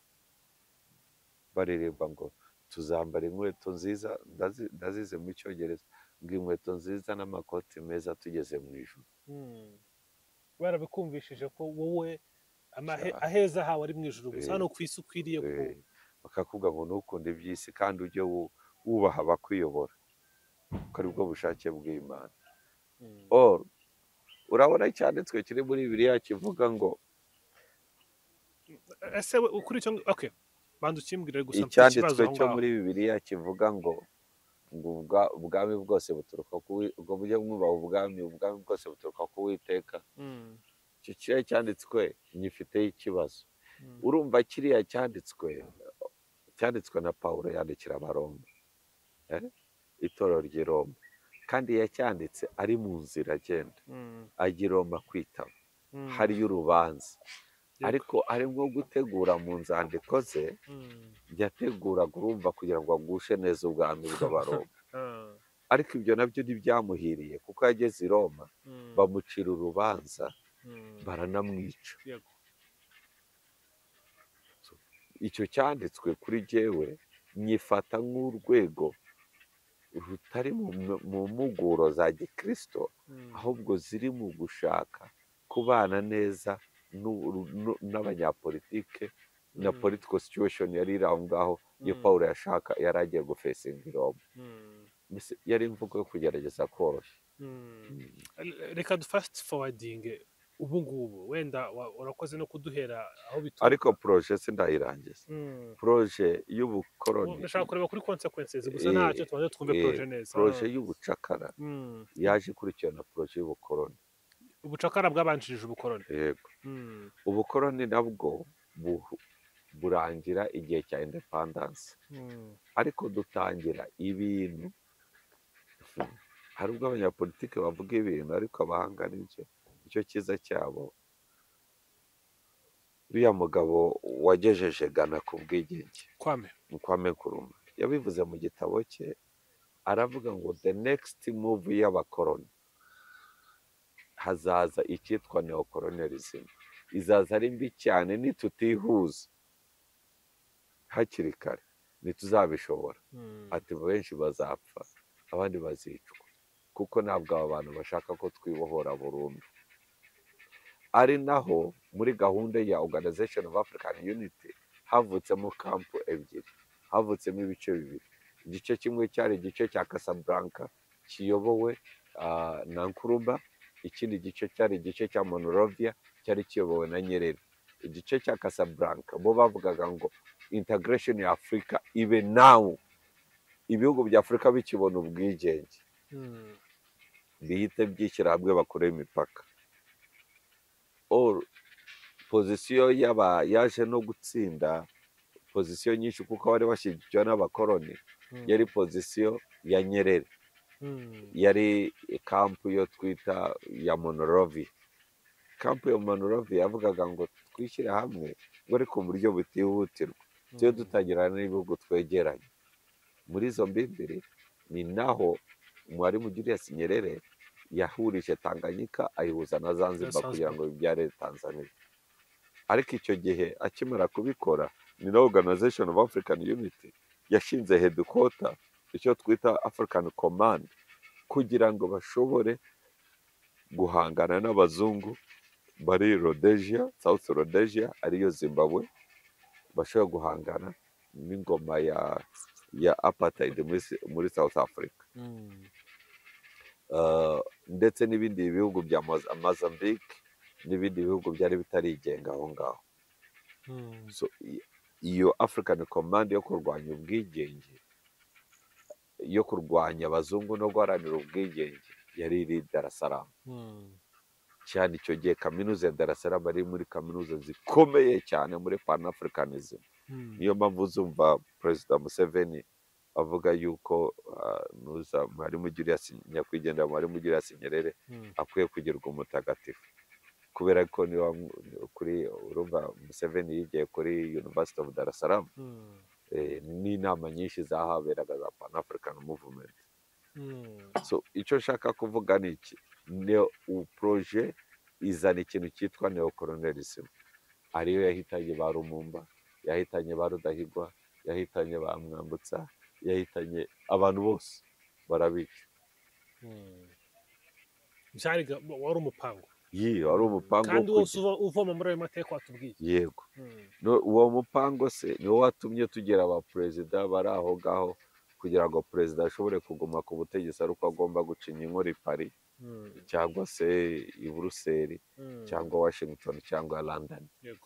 baririmba ngo tuzambara inkweto nziza ndazi- ndazize mu cyongereza ngo inkweto nziza n'amakoti meza tugeze mu ijoro mm. barabikumvishije ko wowe amahe- Cyane. aheza hawe ari mu ijuru gusa Eh, hano ku isi ukwiriye ku Eh, bakakubwira ngo ntukunda iby'isi kandi ujye wu- wubaha abakuyobora kuko ari bwo bushake bw'imana Mm, Or, urabona icyanditswe kiri muri bibiliya kivuga ngo ese we ukuri icyo okay banza ukimbwire gusa mfite ikibazo icyanditswe aho cyo ngaho muri bibiliya kivuga ngo ngo ubwa- ubwami bwose buturuka ku Uwi- ubwo mujye mwubaha ubwami ubwami bwose buturuka ku witeka Mm, icyo kiriya cyanditswe nyifiteho ikibazo mm, urumva kiriya cyanditswe cyanditswe na pawulo yandikira abaroma eh? itorero ry'i roma kandi yacyanditse ari mu nzira agenda mm, ajya i roma kwitaba mm. hariyo urubanza Yego. ariko arimo gutegura mu nzandiko ze Mm, yateguraga urumva kugira ngo agushe neza ubwami bw'abaroma ah, ariko ibyo nabyo ntibyamuhiriye kuko yageze i roma mm, bamucira urubanza mm. baranamwica Yego. icyo cyanditswe kuri jyewe nyifata nk'urwego rutari mu mu mpuguro za gikristo Mm, ahubwo ziri mu gushaka kubana neza n'u- n'u- n'abanyapolitike na Mm. political situation yari iri aho ngaho iyo Mm. paul yashaka yari agiye gufesinga i roma mm, Mbese yari imvugo yo kugerageza koroshya mm. Mm. Re- reka du fasiti fowadinge ubu ngubu wenda wa- urakoze no kuduhera aho ariko bituruka poroje sindayirangiza Mm. poroje Ubu y'ubukoroni ndashaka kureba kuri konsekwensi gusa Eh, ntacyo tubanza twumve eh, poroje neza poroje Ah. y'ubucakara Mm. yaje ikurikirana poroje y'ubukoroni ubucakara bwabanjirije ubukoroni yego Mm, ubukoroni nabwo bu- burangira igihe cya independence mm, ariko dutangira ibintu hari ubwo abanyapolitike bavuga ibintu ariko abahanga nibyo nicyo cyiza cyabo uriya mugabo wagejeje gana ku bwigenge kwame ni kwame nkuruma yabivuze mu gitabo cye aravuga ngo the next move y'abakoroni hazaza icyitwa neocolonialism izaza ari mbi cyane nitutihuza hakiri kare ntituzabishobora Mm, ati benshi bazapfa abandi bazicwa kuko ntabwo aba bantu bashaka ko twibohora burundu ari naho muri gahunda ya organization of african unity havutsemo kampu ebyiri havutsemo ibice bibiri igice kimwe cyari igice cya casablanca kiyobowe ah, na nkurumba ikindi gice cyari igice cya monorovia cyari kiyobowe na nyerere igice cya casablanca bo bavugaga ngo integration ya afurika ibe nawu ibihugu bya afurika bikibona ubwigenge mm, bihite byishyira hamwe bakore imipaka Or, pozisiyo y'aba yaje no gutsinda pozisiyo nyinshi kuko bari bashyigikiwe n'abakoroni mm, yari pozisiyo ya nyerere yari kampu yo twita ya monorovi kampu ya monorovi yavugaga ngo twishyire hamwe ngo ariko mu buryo butihutirwa tujye dutangira n'ibihugu twegeranye muri izo mbimbiri ni naho mwarimu julius nyerere yahurije tanganyika ayihuza na zanzibar Zanzibar. kugira ngo bibyare tanzania ariko icyo gihe akimara kubikora ni na organization of african unity yashinze hedikota icyo twita african command kugira ngo bashobore guhangana n'abazungu bari rhodesia south rhodesia ariyo zimbabwe bashobora guhangana n'ingoma ya ya apartheid muri, muri south africa Uh, ndetse n'ibindi bihugu bya Moza- Mozambique n'ibindi bihugu byari bitarigenga aho ngaho so i- iyo African Command yo kurwanya ubwigenge yo kurwanya abazungu no guharanira ubwigenge yari iri i Dar es Salaam cyane icyo gihe kaminuza ya Dar es Salaam ari muri kaminuza zikomeye cyane muri Pan Africanism niyo mpamvu uzumva perezida museveni avuga yuko ah, nuza mwarimu Julius nyakwigendera mwarimu Julius Nyerere akwiye kugirwa umutagatifu kubera ko niba kuri urumva museveni yigiye kuri university of dar es salaam eh, n'inama nyinshi zahaberaga za pan african movement so icyo nshaka kuvuga ni iki neo proje izana ikintu cyitwa neokoronerism ariyo yahitanye ba rumumba yahitanye ba rudahigwa yahitanye ba mwambutsa yahitanye abantu bose barabica byari ga- wari umupango yiyo wari umupango wo kandi wose kugira- uva- uvoma muri ayo mateka watubwiye yego No- uwo mupango se niwo watumye tugira abaperezida bari aho ngaho kugira ngo perezida ashobore kuguma ku butegetsi ari uko agomba gucinya inkoro i paris Mm, cyangwa se i buruseli mm, cyangwa washington cyangwa london yego.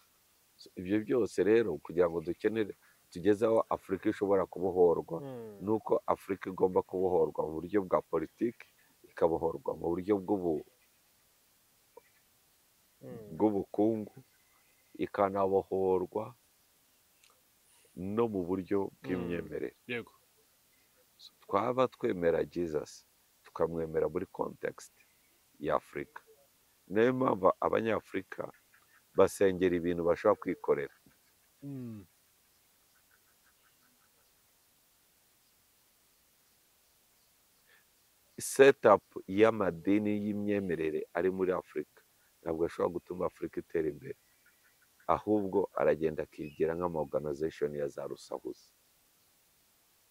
So, ibyo byose rero kugira ngo dukenere tugeze aho afurika ishobora kubohorwa Mm, ni uko afurika igomba kubohorwa mu buryo bwa politiki ikabohorwa mu buryo bw'ubu- mm. bw'ubukungu ikanabohorwa no mu buryo bw'imyemerere yego twaba twemera jesus tukamwemera muri context y'afurika niyo mpamvu abanyafurika basengera ibintu bashobora kwikorera Mm. setup y'amadini y'imyemerere ari muri afurika ntabwo ashobora gutuma afurika itera imbere ahubwo aragenda akigira nk'ama organization ya za rusahuza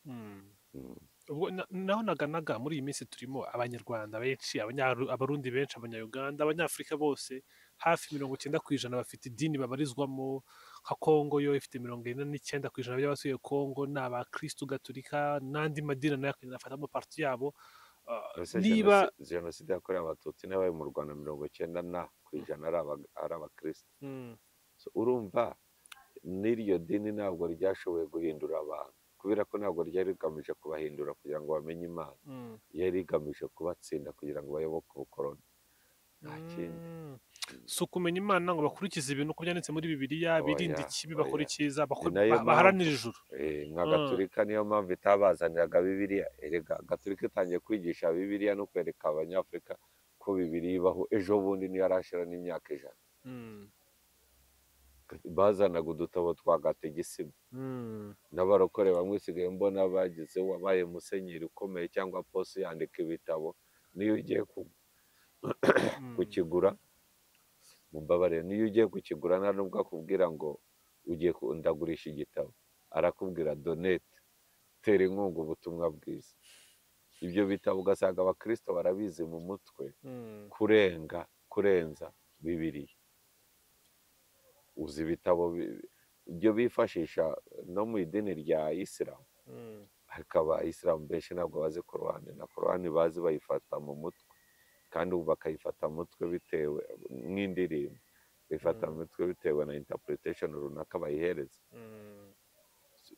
Mm. Mm. ubwo na- naho naganaga muri iyi minsi turimo abanyarwanda benshi Abanyaru- abarundi benshi abanyayuganda abanyafurika bose hafi mirongo icyenda ku ijana bafite idini babarizwamo nka kongo yo ifite mirongo ine n'icyenda ku ijana by'abasuye kongo ni abakirisitu gatolika n'andi madini nayo akagenda afatamo parti yabo Ah, Ese niba Jenoside- jenoside yakorewe abatutsi n'abaye mu rwanda mirongo icyenda na ku ijana ari aba- ari abakirisitu Mm, So, urumva n'iryo dini ntabwo ryashoboye guhindura abantu kubera ko ntabwo ryari rigamije kubahindura kugira ngo bamenye imana mm, yari rigamije kubatsinda kugira ngo bayoboke ubukoroni nta kindi mm. si ukumenya imana ngo bakurikize ibintu uko byanditse muri bibiliya Oya, birinde ikibi bakora oya. icyiza bakora- Ni nayo ba- baharanire ijuru Eh, nka Mm. gaturika niyo mpamvu itabazaniraga bibiliya erega gaturika itangiye kwigisha bibiliya no kwereka abanyafurika ko bibiliya ibaho ejo bundi niyo arashira n'imyaka ijana Mm, bazanaga udutabo twa gategisima mm, n'abarokore bamwe usigaye mbona bagize wabaye musenyeri ukomeye cyangwa posi yandika ibitabo niyo ugiye ku- mm. kukigura mumbabarire niyo ugiye kukigura nta nubwo akubwira ngo ugiye ku- ndagurisha igitabo arakubwira donete tera inkunga ubutumwa bwiza ibyo bitabo ugasanga abakristo barabizi mu mutwe Mm. kurenga kurenza bibiliya uzi ibitabo bi- ibyo bifashisha no mu idini rya isilamu Mm, hakaba abisilamu benshi ntabwo bazi korowani na korowani bazi bayifata mu mutwe kandi ubu bakayifata mu mutwe bitewe nk'indirimbo bayifata mu Mm. mutwe bitewe na interpretation runaka bayihereza mm,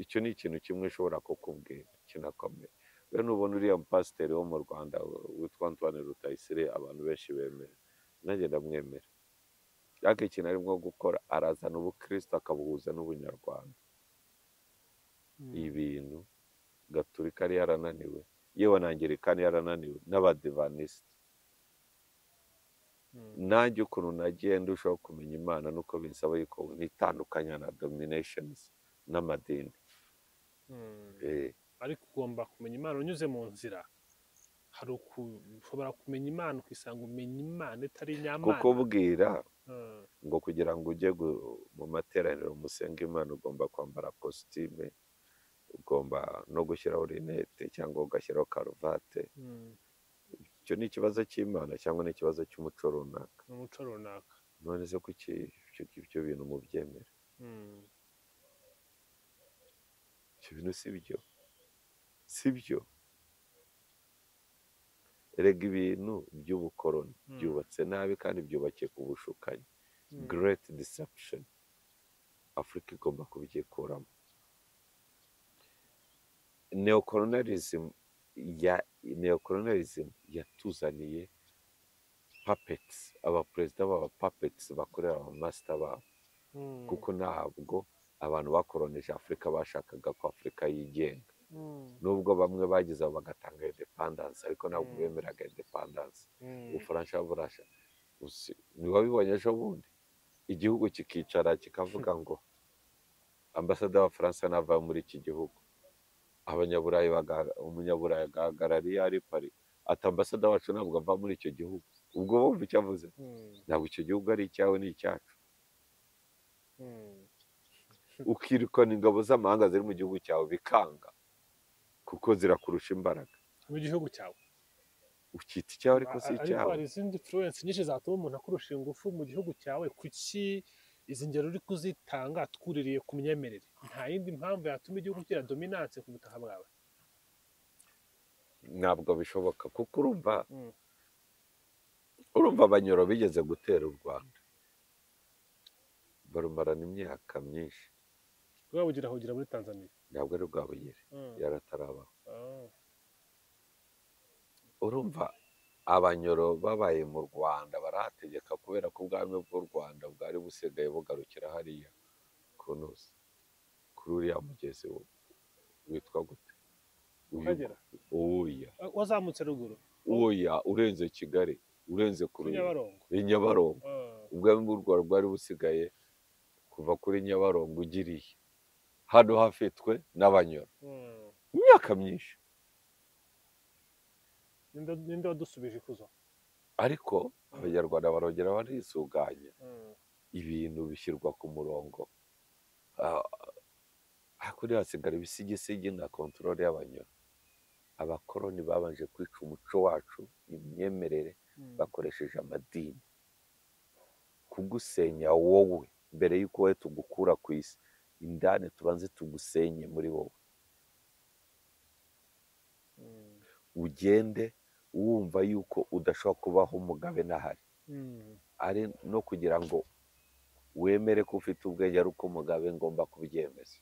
icyo ni ikintu kimwe ushobora kukubwira kinakomeye rero nubona uriya mupasiteri wo mu rwanda witwa antoine rutayisire abantu benshi bemera nanjye ndamwemera ariko ikintu arimo gukora arazana ubukristo akabuhuza n'ubunyarwanda mm. ibintu gaturika yari yarananiwe yewe anangirikani yarananiwe n'abadivanisite nanjye ukuntu nagiye ndushaho kumenya imana nuko binsaba yuko nitandukanya na dominations n'amadini Eh, ariko ugomba kumenya imana unyuze mu nzira hari uku- ushobora kumenya imana ukisanga umenya imana itari inyamana kukubwira Mm. ngo kugira ngo ujye gu- mu materaniro musenga imana ugomba kwambara kositime ugomba no gushyiraho rinete cyangwa ugashyiraho karuvate Mm. icyo ni ikibazo cy'imana cyangwa ni ikibazo cy'umuco runaka ni umuco runaka none se kuki ibyo- ibyo bintu mubyemera Mm. ibyo bintu si byo si byo erega ibintu by'ubukoroni Mm. byubatse nabi kandi byubakiye ku bushukanyi Mm. great deception afurika igomba kubyikuramo neocolonialism ya neocolonialism yatuzaniye puppets abaperezida b'aba puppets bakorera abamasita babo Mm. kuko ntabwo abantu bakoronije afurika bashakaga ko afurika yigenga Mm. nubwo bamwe bagize aho bagatanga independence ariko ntabwo Mm. bemeraga independence Mm. ubufaransa burasha Usi- ntiwabibonye ejo bundi igihugu kikicara kikavuga ngo ambasade w'abafaransa nava muri iki gihugu abanyaburayi baga- umunyaburayi agahagarariye ari pari ati ambasade wacu ntabwo ava muri icyo gihugu ubwo bumva icyo avuze Mm. ntabwo icyo gihugu ari icyawe ni icyacu Mm. ukirukana ingabo z'amahanga ziri mu gihugu cyawe bikanga kuko zirakurusha imbaraga mu gihugu cyawe ukita icyawe ariko si A- ariko icyawe hari izindi influence nyinshi zatuma umuntu akurusha ingufu mu gihugu cyawe kuki izi ngero uri kuzitanga twuririye ku myemerere nta yindi mpamvu yatuma igihugu kigira dominance ku butaka bwawe ntabwo bishoboka kuko urumva Mm. urumva abanyoro bigeze gutera u rwanda barumarana imyaka myinshi rwabugira hogera muri tanzania ntabwo ari rwabugere Mm. yaratarabaho Ah. urumva abanyoro babaye mu rwanda barahategeka kubera ko ubwami bw'u rwanda bwari busigaye bugarukira hariya ku ntuzi kuri uriya mugezi wo- witwa gute Uyu- Akagera? oya Ah, wazamutse ruguru oya urenze kigali urenze kuri kuri nyabarongo i nyabarongo Ah. ubwami bw'u rwanda bwari busigaye kuva kuri nyabarongo ugiriye hano hafitwe n'abanyoro Mm. mu myaka myinshi Ninde- ninde wadusubije ikuzo ariko abanyarwanda barongera barisuganya Mm. ibintu bishyirwa ku murongo Ah, hakurya hasigara ibisigisigi na kontorore y'abanyoro abakoroni babanje kwica umuco wacu imyemerere Mm. bakoresheje amadini kugusenya wowe mbere y'uko wowe tugukura ku isi indani tubanze tugusenye muri wowe Mm. ugende wumva yuko udashobora kubaho umugabe n'ahari Mm. ari no kugira ngo wemere ko ufite ubwenge ari uko umugabe ngomba kubyemeza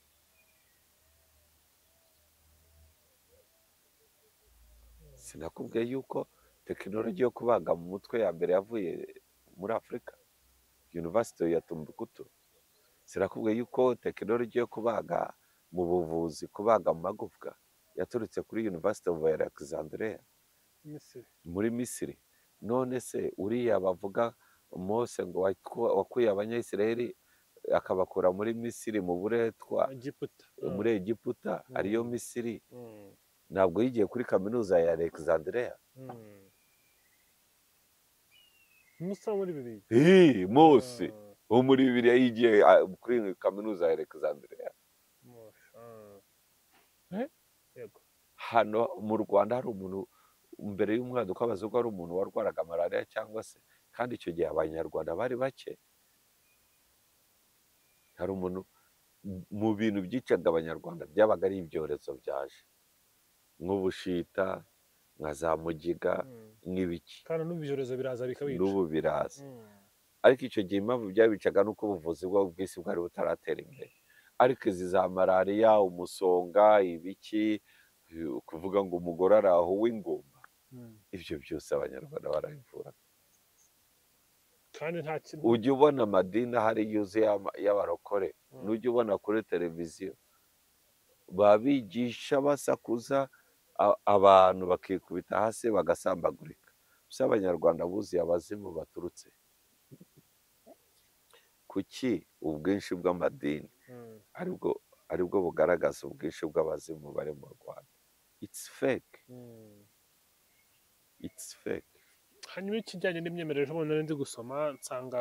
sinakubwiye yuko tekinoloji yo kubaga mu mutwe ya mbere yavuye muri afurika yunivasiti ya tumbukutu sinakubwiye yuko tekinoloji yo kubaga mu buvuzi kubaga mu magufwa yaturutse kuri yunivasiti ofu alexandria Misiri. muri misiri none se uriya bavuga mose ngo waku- wakuye abanyayisiraheli akabakura muri misiri mu buretwa Egiputa. Ah. muri egiputa Mm. ariyo misiri Mm. ntabwo yigiye kuri kaminuza ya alexandria Mm. musa muri bibiri Ih, mose Ah. wo muri bibiliya yigiye ah, kuri kaminuza ya alexandria Mose, ah. Eh? Yego. hano mu rwanda hari umuntu mbere y'umwaduko w'abazungu hari umuntu warwaraga malariya cyangwa se kandi icyo gihe abanyarwanda bari bake hari umuntu mu bintu byicaga abanyarwanda byabaga ari ibyorezo byaje nk'ubushita nka za mugiga Mm. nk'ibiki kandi n'ubu ibyorezo biraza bikabica n'ubu biraza Mm. ariko icyo gihe impamvu byabicaga ni uko ubuvuzi bwabo bw'isi bwari butaratera imbere ariko izi za malariya umusonga ibiki eh, kuvuga ngo umugore arahuwe ingumba Mm. ibyo byose abanyarwanda barabivura kandi nta kintu ujya ubona amadini ahari yuzuye y'ama- y'abarokore Mm. n'ujya ubona kuri televiziyo babigisha basakuza a- abantu bakikubita hasi bagasambagurika gusa abanyarwanda buzuye abazimu baturutse kuki ubwinshi bw'amadini Mm, aribwo aribwo bugaragaza ubwinshi bw'abazimu bari mu rwanda it's fake mm. it's fake hanyuma ikijyanye n'imyemerere ejo bundi nari ndi gusoma nsanga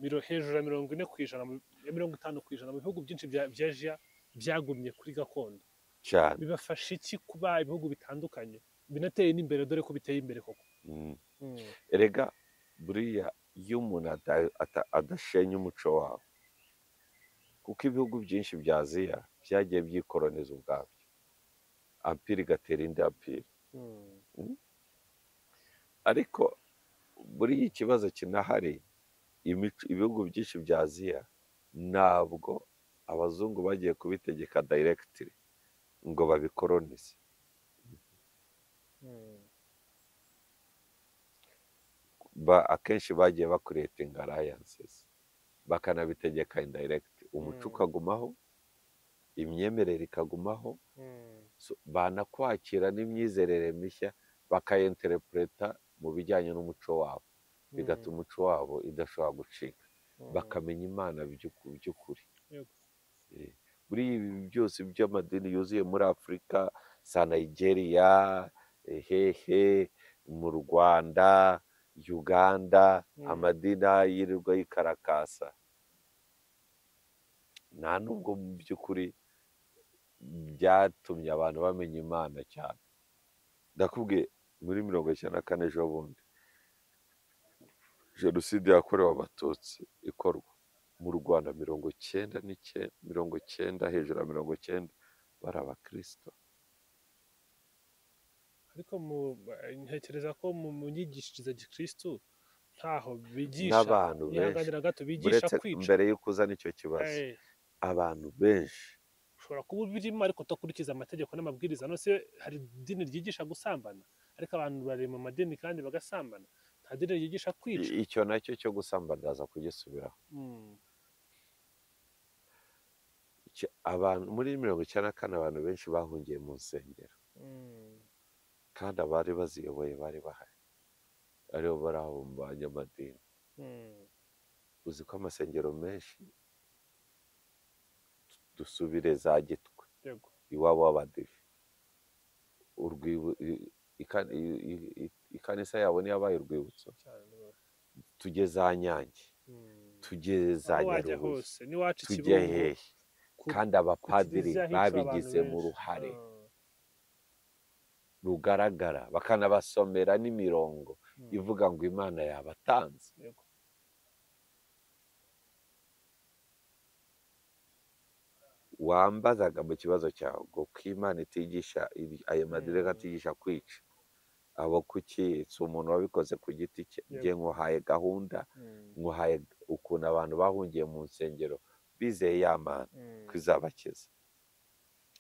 miro- hejuru ya mirongo ine ku ijana mu- ya mirongo itanu ku ijana mu bihugu byinshi bya bya asia byagumye kuri gakondo cyane bibafasha iki kuba ibihugu bitandukanye binateye n'imbere dore ko biteye imbere koko Mm. Mm, erega buriya iyo umuntu ata- ata- adashenya umuco wawe kuko ibihugu byinshi bya aziya byagiye byikoroniza ubwabyo ampiri igatera indi ampiri mm, ariko buriya ikibazo kinahari imico- ibihugu byinshi bya aziya ntabwo abazungu bagiye kubitegeka dayiregitire ngo babikoronize mm. ba- akenshi bagiye bakuretinga arayansizi bakanabitegeka indirect umuco Mm. ukagumaho imyemerere ikagumaho Mm, so banakwakira n'imyizerere mishya bakayenterepureta mu bijyanye n'umuco wabo bigatuma umuco wabo idashobora gucika mm, bakamenya imana by'uku- by'ukuri Yego. Eh, buriya ibi byose by'amadini yuzuye muri afurika za nigeria hehe mu rwanda uganda Mm. amadini yirirwa yikarakasa nta nubwo mu by'ukuri byatumye abantu bamenya imana cyane ndakubwiye muri mirongo icyenda na kane ejo bundi jenoside yakorewe abatutsi ikorwa mu rwanda mirongo cyenda n'icyenda mirongo cyenda hejuru ya mirongo cyenda bari abakirisito ariko mu- eh, ntekereza ko mu mu myigishirize ya gikristu ntaho bigisha n'abantu benshi nihanganira gato bigisha buretse kwica mbere y'uko uzana icyo kibazo Eh, abantu benshi ushobora kuba ubirimo ariko udakurikiza amategeko n'amabwiriza none se hari idini ryigisha gusambana ariko abantu bari mu madini kandi bagasambana nta dini ryigisha kwica i- icyo nacyo cyo gusambanaza kugisubiraho Mm, Icyo- abantu muri mirongo icyenda na kane abantu benshi bahungiye mu nsengero mm, kandi abari baziyoboye bari bahari aribo bari aho mu banyamadini mm, uzi ko amasengero menshi dusubire za gitwe yego iwabo w'abadive urwibu i- ikan- i- i- i- ikanisa yabo niyo yabaye urwibutso cyane tujye za nyange mm. tujye za aho wajya nyarubuye hose n'iwacu i tujye Kibungo, hehe ku- kandi ku kiliziya abapadiri hicaye abantu babigizemo benshi. uruhare Ah, rugaragara bakanabasomera n'imirongo mm, ivuga ngo imana yabatanze yego. wambazaga mu kibazo cyawe ngo ko imana itigisha iri- ayo madireka Mm. atigisha kwica abo kuki si umuntu wabikoze ku giti cye Yego. njye nkuhaye gahunda Mm, nkuhaye ukuntu abantu bahungiye mu nsengero bizeye ya mana mm. ko izabakiza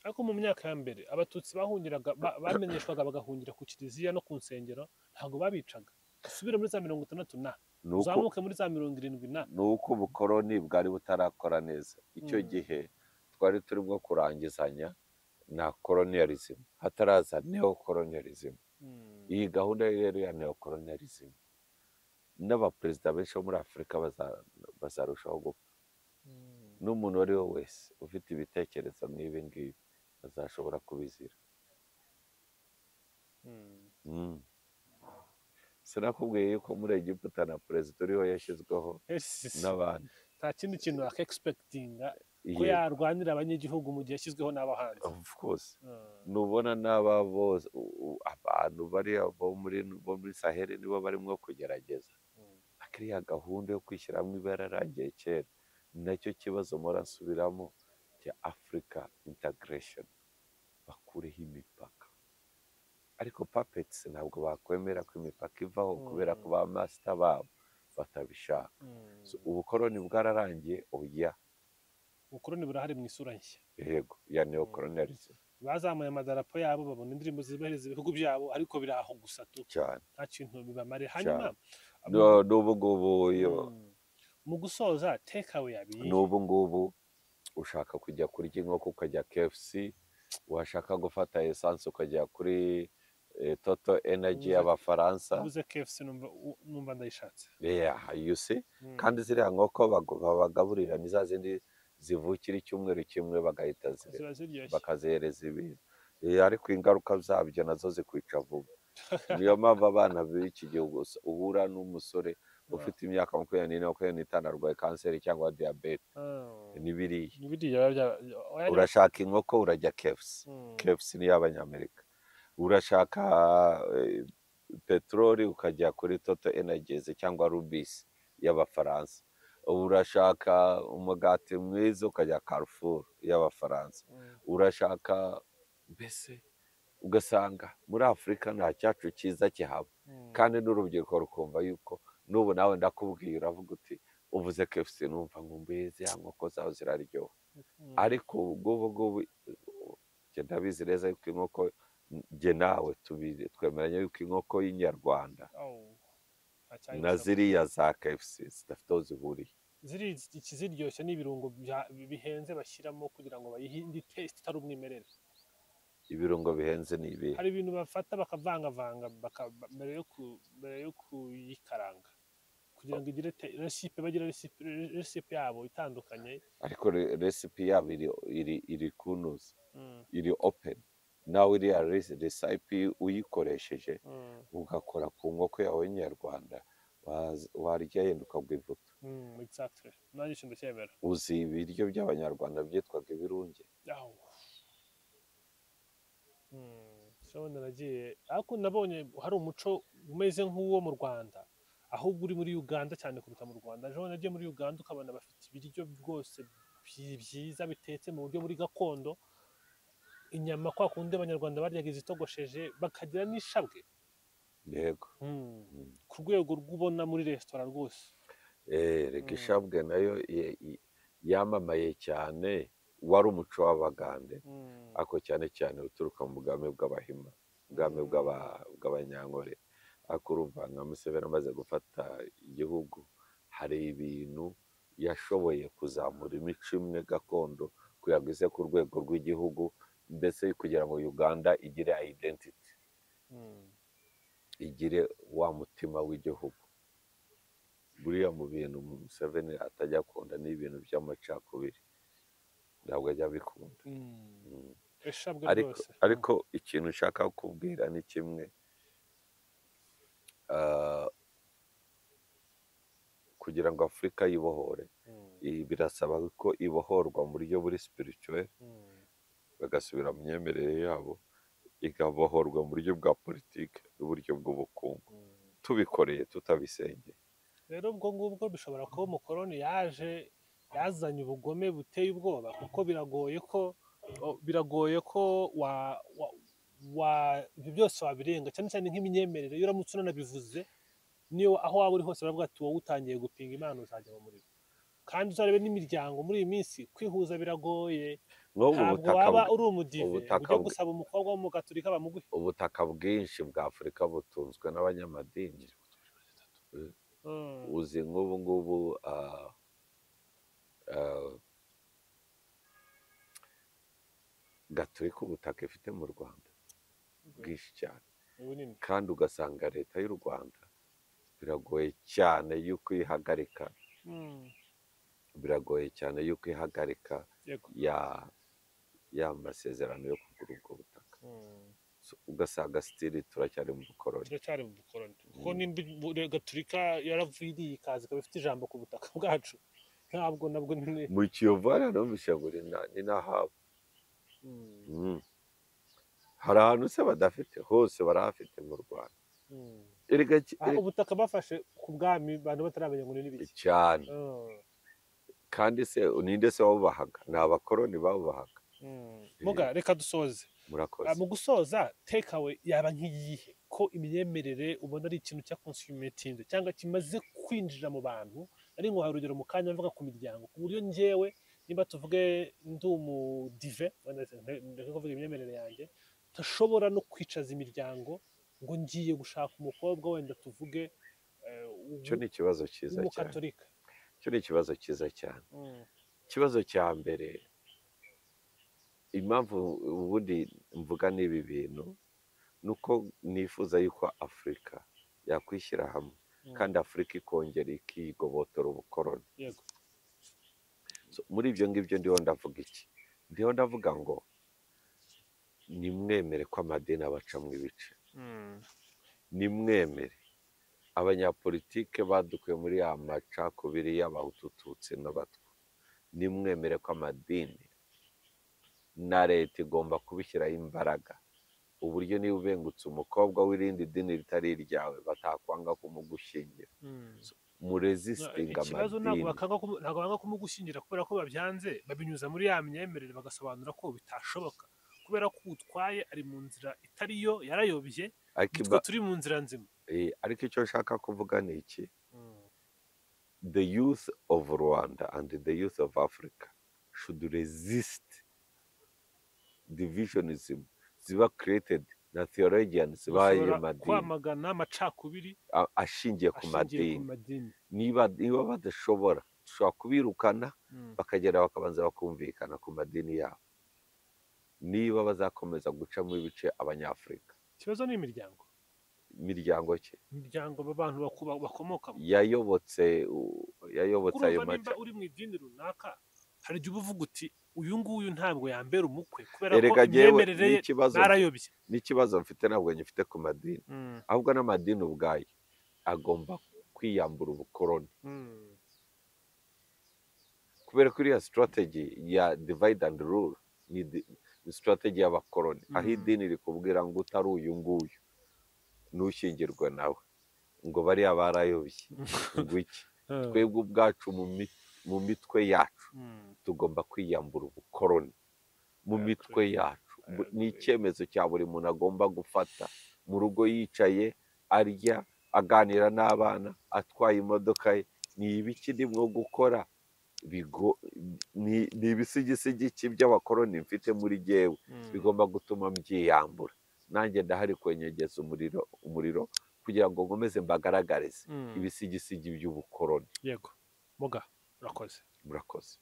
ariko mu myaka ya mbere abatutsi bahungiraga ba- bamenyeshwaga bagahungira ku kiliziya no ku nsengero ntabwo babicaga usubire muri za mirongo itandatu na ni uko uzamuke muri za mirongo irindwi na ni uko ubukoroni bwari butarakora neza icyo Mm. gihe twari turimo kurangizanya na koloniyarizmu hataraza neokoloniyarizmu Mm, iyi gahunda rero ya neokoloniyarizmu n'abaperezida benshi bo muri afurika baza- bazarushaho gupfa mm, n'umuntu uwo ari we wese ufite ibitekerezo nk'ibi ngibi azashobora kubizira mm, Mm. sinakubwiye yuko muri egiputa na perezida uriho yashyizweho yes. n'abantu nta kindi kintu wakegispekitinga ko Ye- yarwanira abanyagihugu mu gihe yashyizweho n'abahanzi of course Ah, nubona n'aba bose u- u- abantu bariya bo muri bo muri saheli nibo barimo kugerageza mm, akiriya gahunda yo kwishyiramo ibara yaragiye kera ni nacyo kibazo murasubiramo cya afurika integration bakureho imipaka ariko papetsi ntabwo bakwemera ko imipaka ivaho Mm. kubera ko ba masita babo batabishaka mm. So, ubukoroni bwararangiye oya ubukoroni burahari mu isura nshya yego ya neokolonialism bazamuye amadarapo yabo babona indirimbo zibahiriza ibihugu byabo ariko biri aho gusa tu cyane nta kintu bibamare hanyuma No, n'ubu ngubu yo- Mm. mu gusoza take away yabiye n'ubu ngubu ushaka kujya kurya inkoko ukajya KFC washaka gufata esanse ukajya kuri eh, toto energy Ubuze- y'abafaransa ubuze kefuse numva u- numva ndayishatse yeah, you see Mm. kandi ziriya nkoko bago- babagaburira ni za zindi zivukira icyumweru kimwe bagahita zirera ziba ziryoshye bakazihereza ibintu Eh, ariko ingaruka zabyo nazo zikwica vuba niyo mpamvu abana b'iki gihugu us- uhura n'umusore ufite imyaka makumyabiri n'ine makumyabiri n'itanu arwaye kanseri cyangwa diyabete Ah. n'ibiriya Biriya biba bya- oya, urashaka inkoko urajya kefusi Mm. kefusi ni iy'abanyamerika urashaka eh, peteroli ukajya kuri toto enageze cyangwa rubisi y'abafaransa urashaka umugati mwiza ukajya karufuru y'abafaransa Mm. urashaka mbese ugasanga muri afurika nta cyacu cyiza kihaba Mm. kandi n'urubyiruko rukumva yuko n'ubu nawe ndakubwiye uravuga uti uvuze kefusi numva nkumbuye ziriya nkoko zawe ziraryoha Mm. ariko ubwo ngubu njye ndabizi neza yuko inkoko njye nawe tubizi twemeranya yuko inkoko y'inyarwanda Au. Acyari na gusaba. ziriya za KFC zidafite aho zihuriye ziri ikiziryoshye ni ibirungo bya- bihenze bashyiramo kugira ngo bayihe indi taste itari umwimerere ibirungo bihenze ni ibihe hari ibintu bafata bakavangavanga baka- ba- mbere yo ku- mbere yo kuyikaranga kugira ngo igire te- recipe bagire recipe recipe yabo itandukanye ariko re- recipe yabo iri iri iri kunuzi Mm, iri open nawe iriya resi- recipe uyikoresheje mm, ugakora ku nkoko yawe y'inyarwanda waza- warya yenda ukagwa ivuta mm, exactly nanjye shinda cyemera uzi ibiryo by'abanyarwanda byitwaga ibirunge yaho ndabona nagiye ariko nabonye hari umuco umeze nk'uwo mu rwanda ahubwo uri muri uganda cyane kuruta mu rwanda ejo bundi nagiye muri uganda ukabona bafite ibiryo rwose byi- byiza bitetse mu buryo muri gakondo inyama kwa kundi abanyarwanda baryaga izitogosheje bakagira n'ishabwe yego Mm. Mm. ku rwego rw'ubona muri resitora rwose Eh, reka Mm. ishabwe nayo i- i- yamamaye cyane wari umuco w'abagande Mm. ariko cyane cyane uturuka mu bwami bw'abahima ubwami Mm. bw'aba- bw'abanyankore ariko urumva nka museveni amaze gufata igihugu hari ibintu yashoboye kuzamura imico imwe gakondo kugira ngo ize ku rwego rw'igihugu mbese kugira ngo uganda igire identity Mm. igire wa mutima w'igihugu buriya mu bintu museveni atajya akunda ni ibintu by'amacakubiri ntabwo ajya abikunda Mm. Mm. ishabwe ariko rwose ariko ikintu ushaka kukubwira ni kimwe Ah, kugira ngo afurika yibohore Mm. i- birasaba ko ibohorwa mu buryo buri spirituel Mm. bagasubira mu myemerere yabo igabohorwa mu buryo bwa politiki n'uburyo bw'ubukungu Mm. tubikoreye tutabisenye rero ubwo ngubwo bishobora kuba umukoroni yaje yazanye ubugome buteye ubwoba kuko biragoye ko o- biragoye ko wa, wa, wa ibyo byose wabirenga cyane cyane nk'imyemerere iyo uramutse unanabivuze niyo aho waba uri hose baravuga ati wowe utangiye gupinga imana uzajya mu muriro kandi uzarebe n'imiryango muri iyi minsi kwihuza biragoye nk'ubu ntabwo butaka waba bw- uri umudive ubutaka ujya bwe- gusaba umukobwa w'umugaturika bamuguhe ubutaka bwinshi bwa afurika butunzwe n'abanyamadini Mm, uzi nk'ubu ngubu ah, ah, gaturika ubutaka ifite mu rwanda bwinshi cyane ni bunini kandi ugasanga leta y'u rwanda biragoye cyane yuko ihagarika Mm, biragoye cyane yuko ihagarika yego ya ya masezerano yo kugura ubwo butaka Mm. So, ugasanga sitiri turacyari mu bukoroni turacyari mu bukoroni kuko Mm. n'indi bu- gaturika yaraviriye ikaza ikaba ifite ijambo ku butaka bwacu ntabwo nabwo nyine mu kiyovu hariya numvise ngo ni na- ni n'ahabo Mm, Mm. hari ahantu se badafite hose barahafite mu rwanda mm. erega ki- Ah, erega- ubutaka bafashe ku bwami abantu bataramenya ngo ni n'ibiki cyane Mm, kandi se ninde se wabubahaga ni abakoroni babubahaga mm. muga reka dusoze Ah, murakoze mu gusoza tekawe yaba nk'iyihe ko imyemerere ubona ari ikintu cya consumetinze cyangwa kimaze kwinjira mu bantu ari ngo hari urugero mu kanya mvuga ku miryango ku buryo njyewe niba tuvuge ndi umudive wenda se- nde- ndeke kuvuga imyemerere yanjye ntashobora no kwicaza imiryango ngo ngiye gushaka umukobwa wenda tuvuge eh, w'u- icyo ni ikibazo cyiza cyane w'umukatolika icyo ni ikibazo cyiza cyane Mm, ikibazo cya mbere impamvu ubundi mvuga n'ibi bintu ni uko nifuza yuko afurika yakwishyira hamwe Mm. kandi afurika ikongera ikigobotora ubukoroni yego So, muri ibyo ngibyo ndiho ndavuga iki ndiho ndavuga ngo nimwemere ko amadini abacamo ibice Mm. nimwemere abanyapolitike badukuye muri ya macakubiri y'abahutu tutsi n'abatwa nimwemere ko amadini na leta igomba kubishyiraho imbaraga uburyo niba ubengutse umukobwa w'irindi dini ritari iryawe batakwanga kumugushingira Mm. murezisitinga ikibazo ntabwo amadini bakanga kumu- ntabwo banga kumugushyingira kubera ko babyanze babinyuza muri ya myemerere bagasobanura ko bitashoboka kubera ko utwaye ari mu nzira itari yo yarayobye Akiba- twe turi mu nzira nzima Eh, ariko icyo nshaka kuvuga ni iki the youth of Rwanda and the youth of Africa should resist divisionism ziba created na theologians b'ayo bashobora madini kwamagana amacakubiri a- ashingiye ku ashingiye ku madini madini niba niba badashobora dushobora kubirukana Mm. bakagenda bakabanza bakumvikana ku madini yabo niba bazakomeza gucamo ibice abanyafurika ikibazo ni imiryango imiryango ki imiryango abantu bakuba- bakomokamo yayobotse u- yayobotse ayo urumva maca nimba uri mu idini runaka hari igihe uba uvuga uti uyu nguyu ntabwo yambera umukwe kubera ko erega jyewe imyemerere ye n'ikibazo barayobye n'ikibazo mfite ntabwo ngifite ku madini Mm. ahubwo n'amadini ubwayo agomba kwiyambura ubukoroni Mm. kubera ko iriya sitarateji ya divide and rule ni di- ni sitarateji y'abakoroni Mhm. aho idini rikubwira ngo utari uyu nguyu ntushyingirwe nawe ngo bariya barayobye ngo iki Mm. twebwe ubwacu mu mi- mu mitwe yacu Mm. tugomba kwiyambura ubukoroni mu Agree. mitwe yacu Bu- ni Agree. icyemezo cya buri muntu agomba gufata mu rugo yicaye arya aganira n'abana atwaye imodoka ye ni ibiki ndimwo gukora Bigo- ni ni ibisigisigi ki by'abakoroni mfite muri jyewe Mm. bigomba gutuma mbyiyambura nanjye ndahari kwenyegeza umuriro umuriro kugira ngo nkomeze mbagaragarize Mm. ibisigisigi by'ubukoroni yego muga urakoze murakoze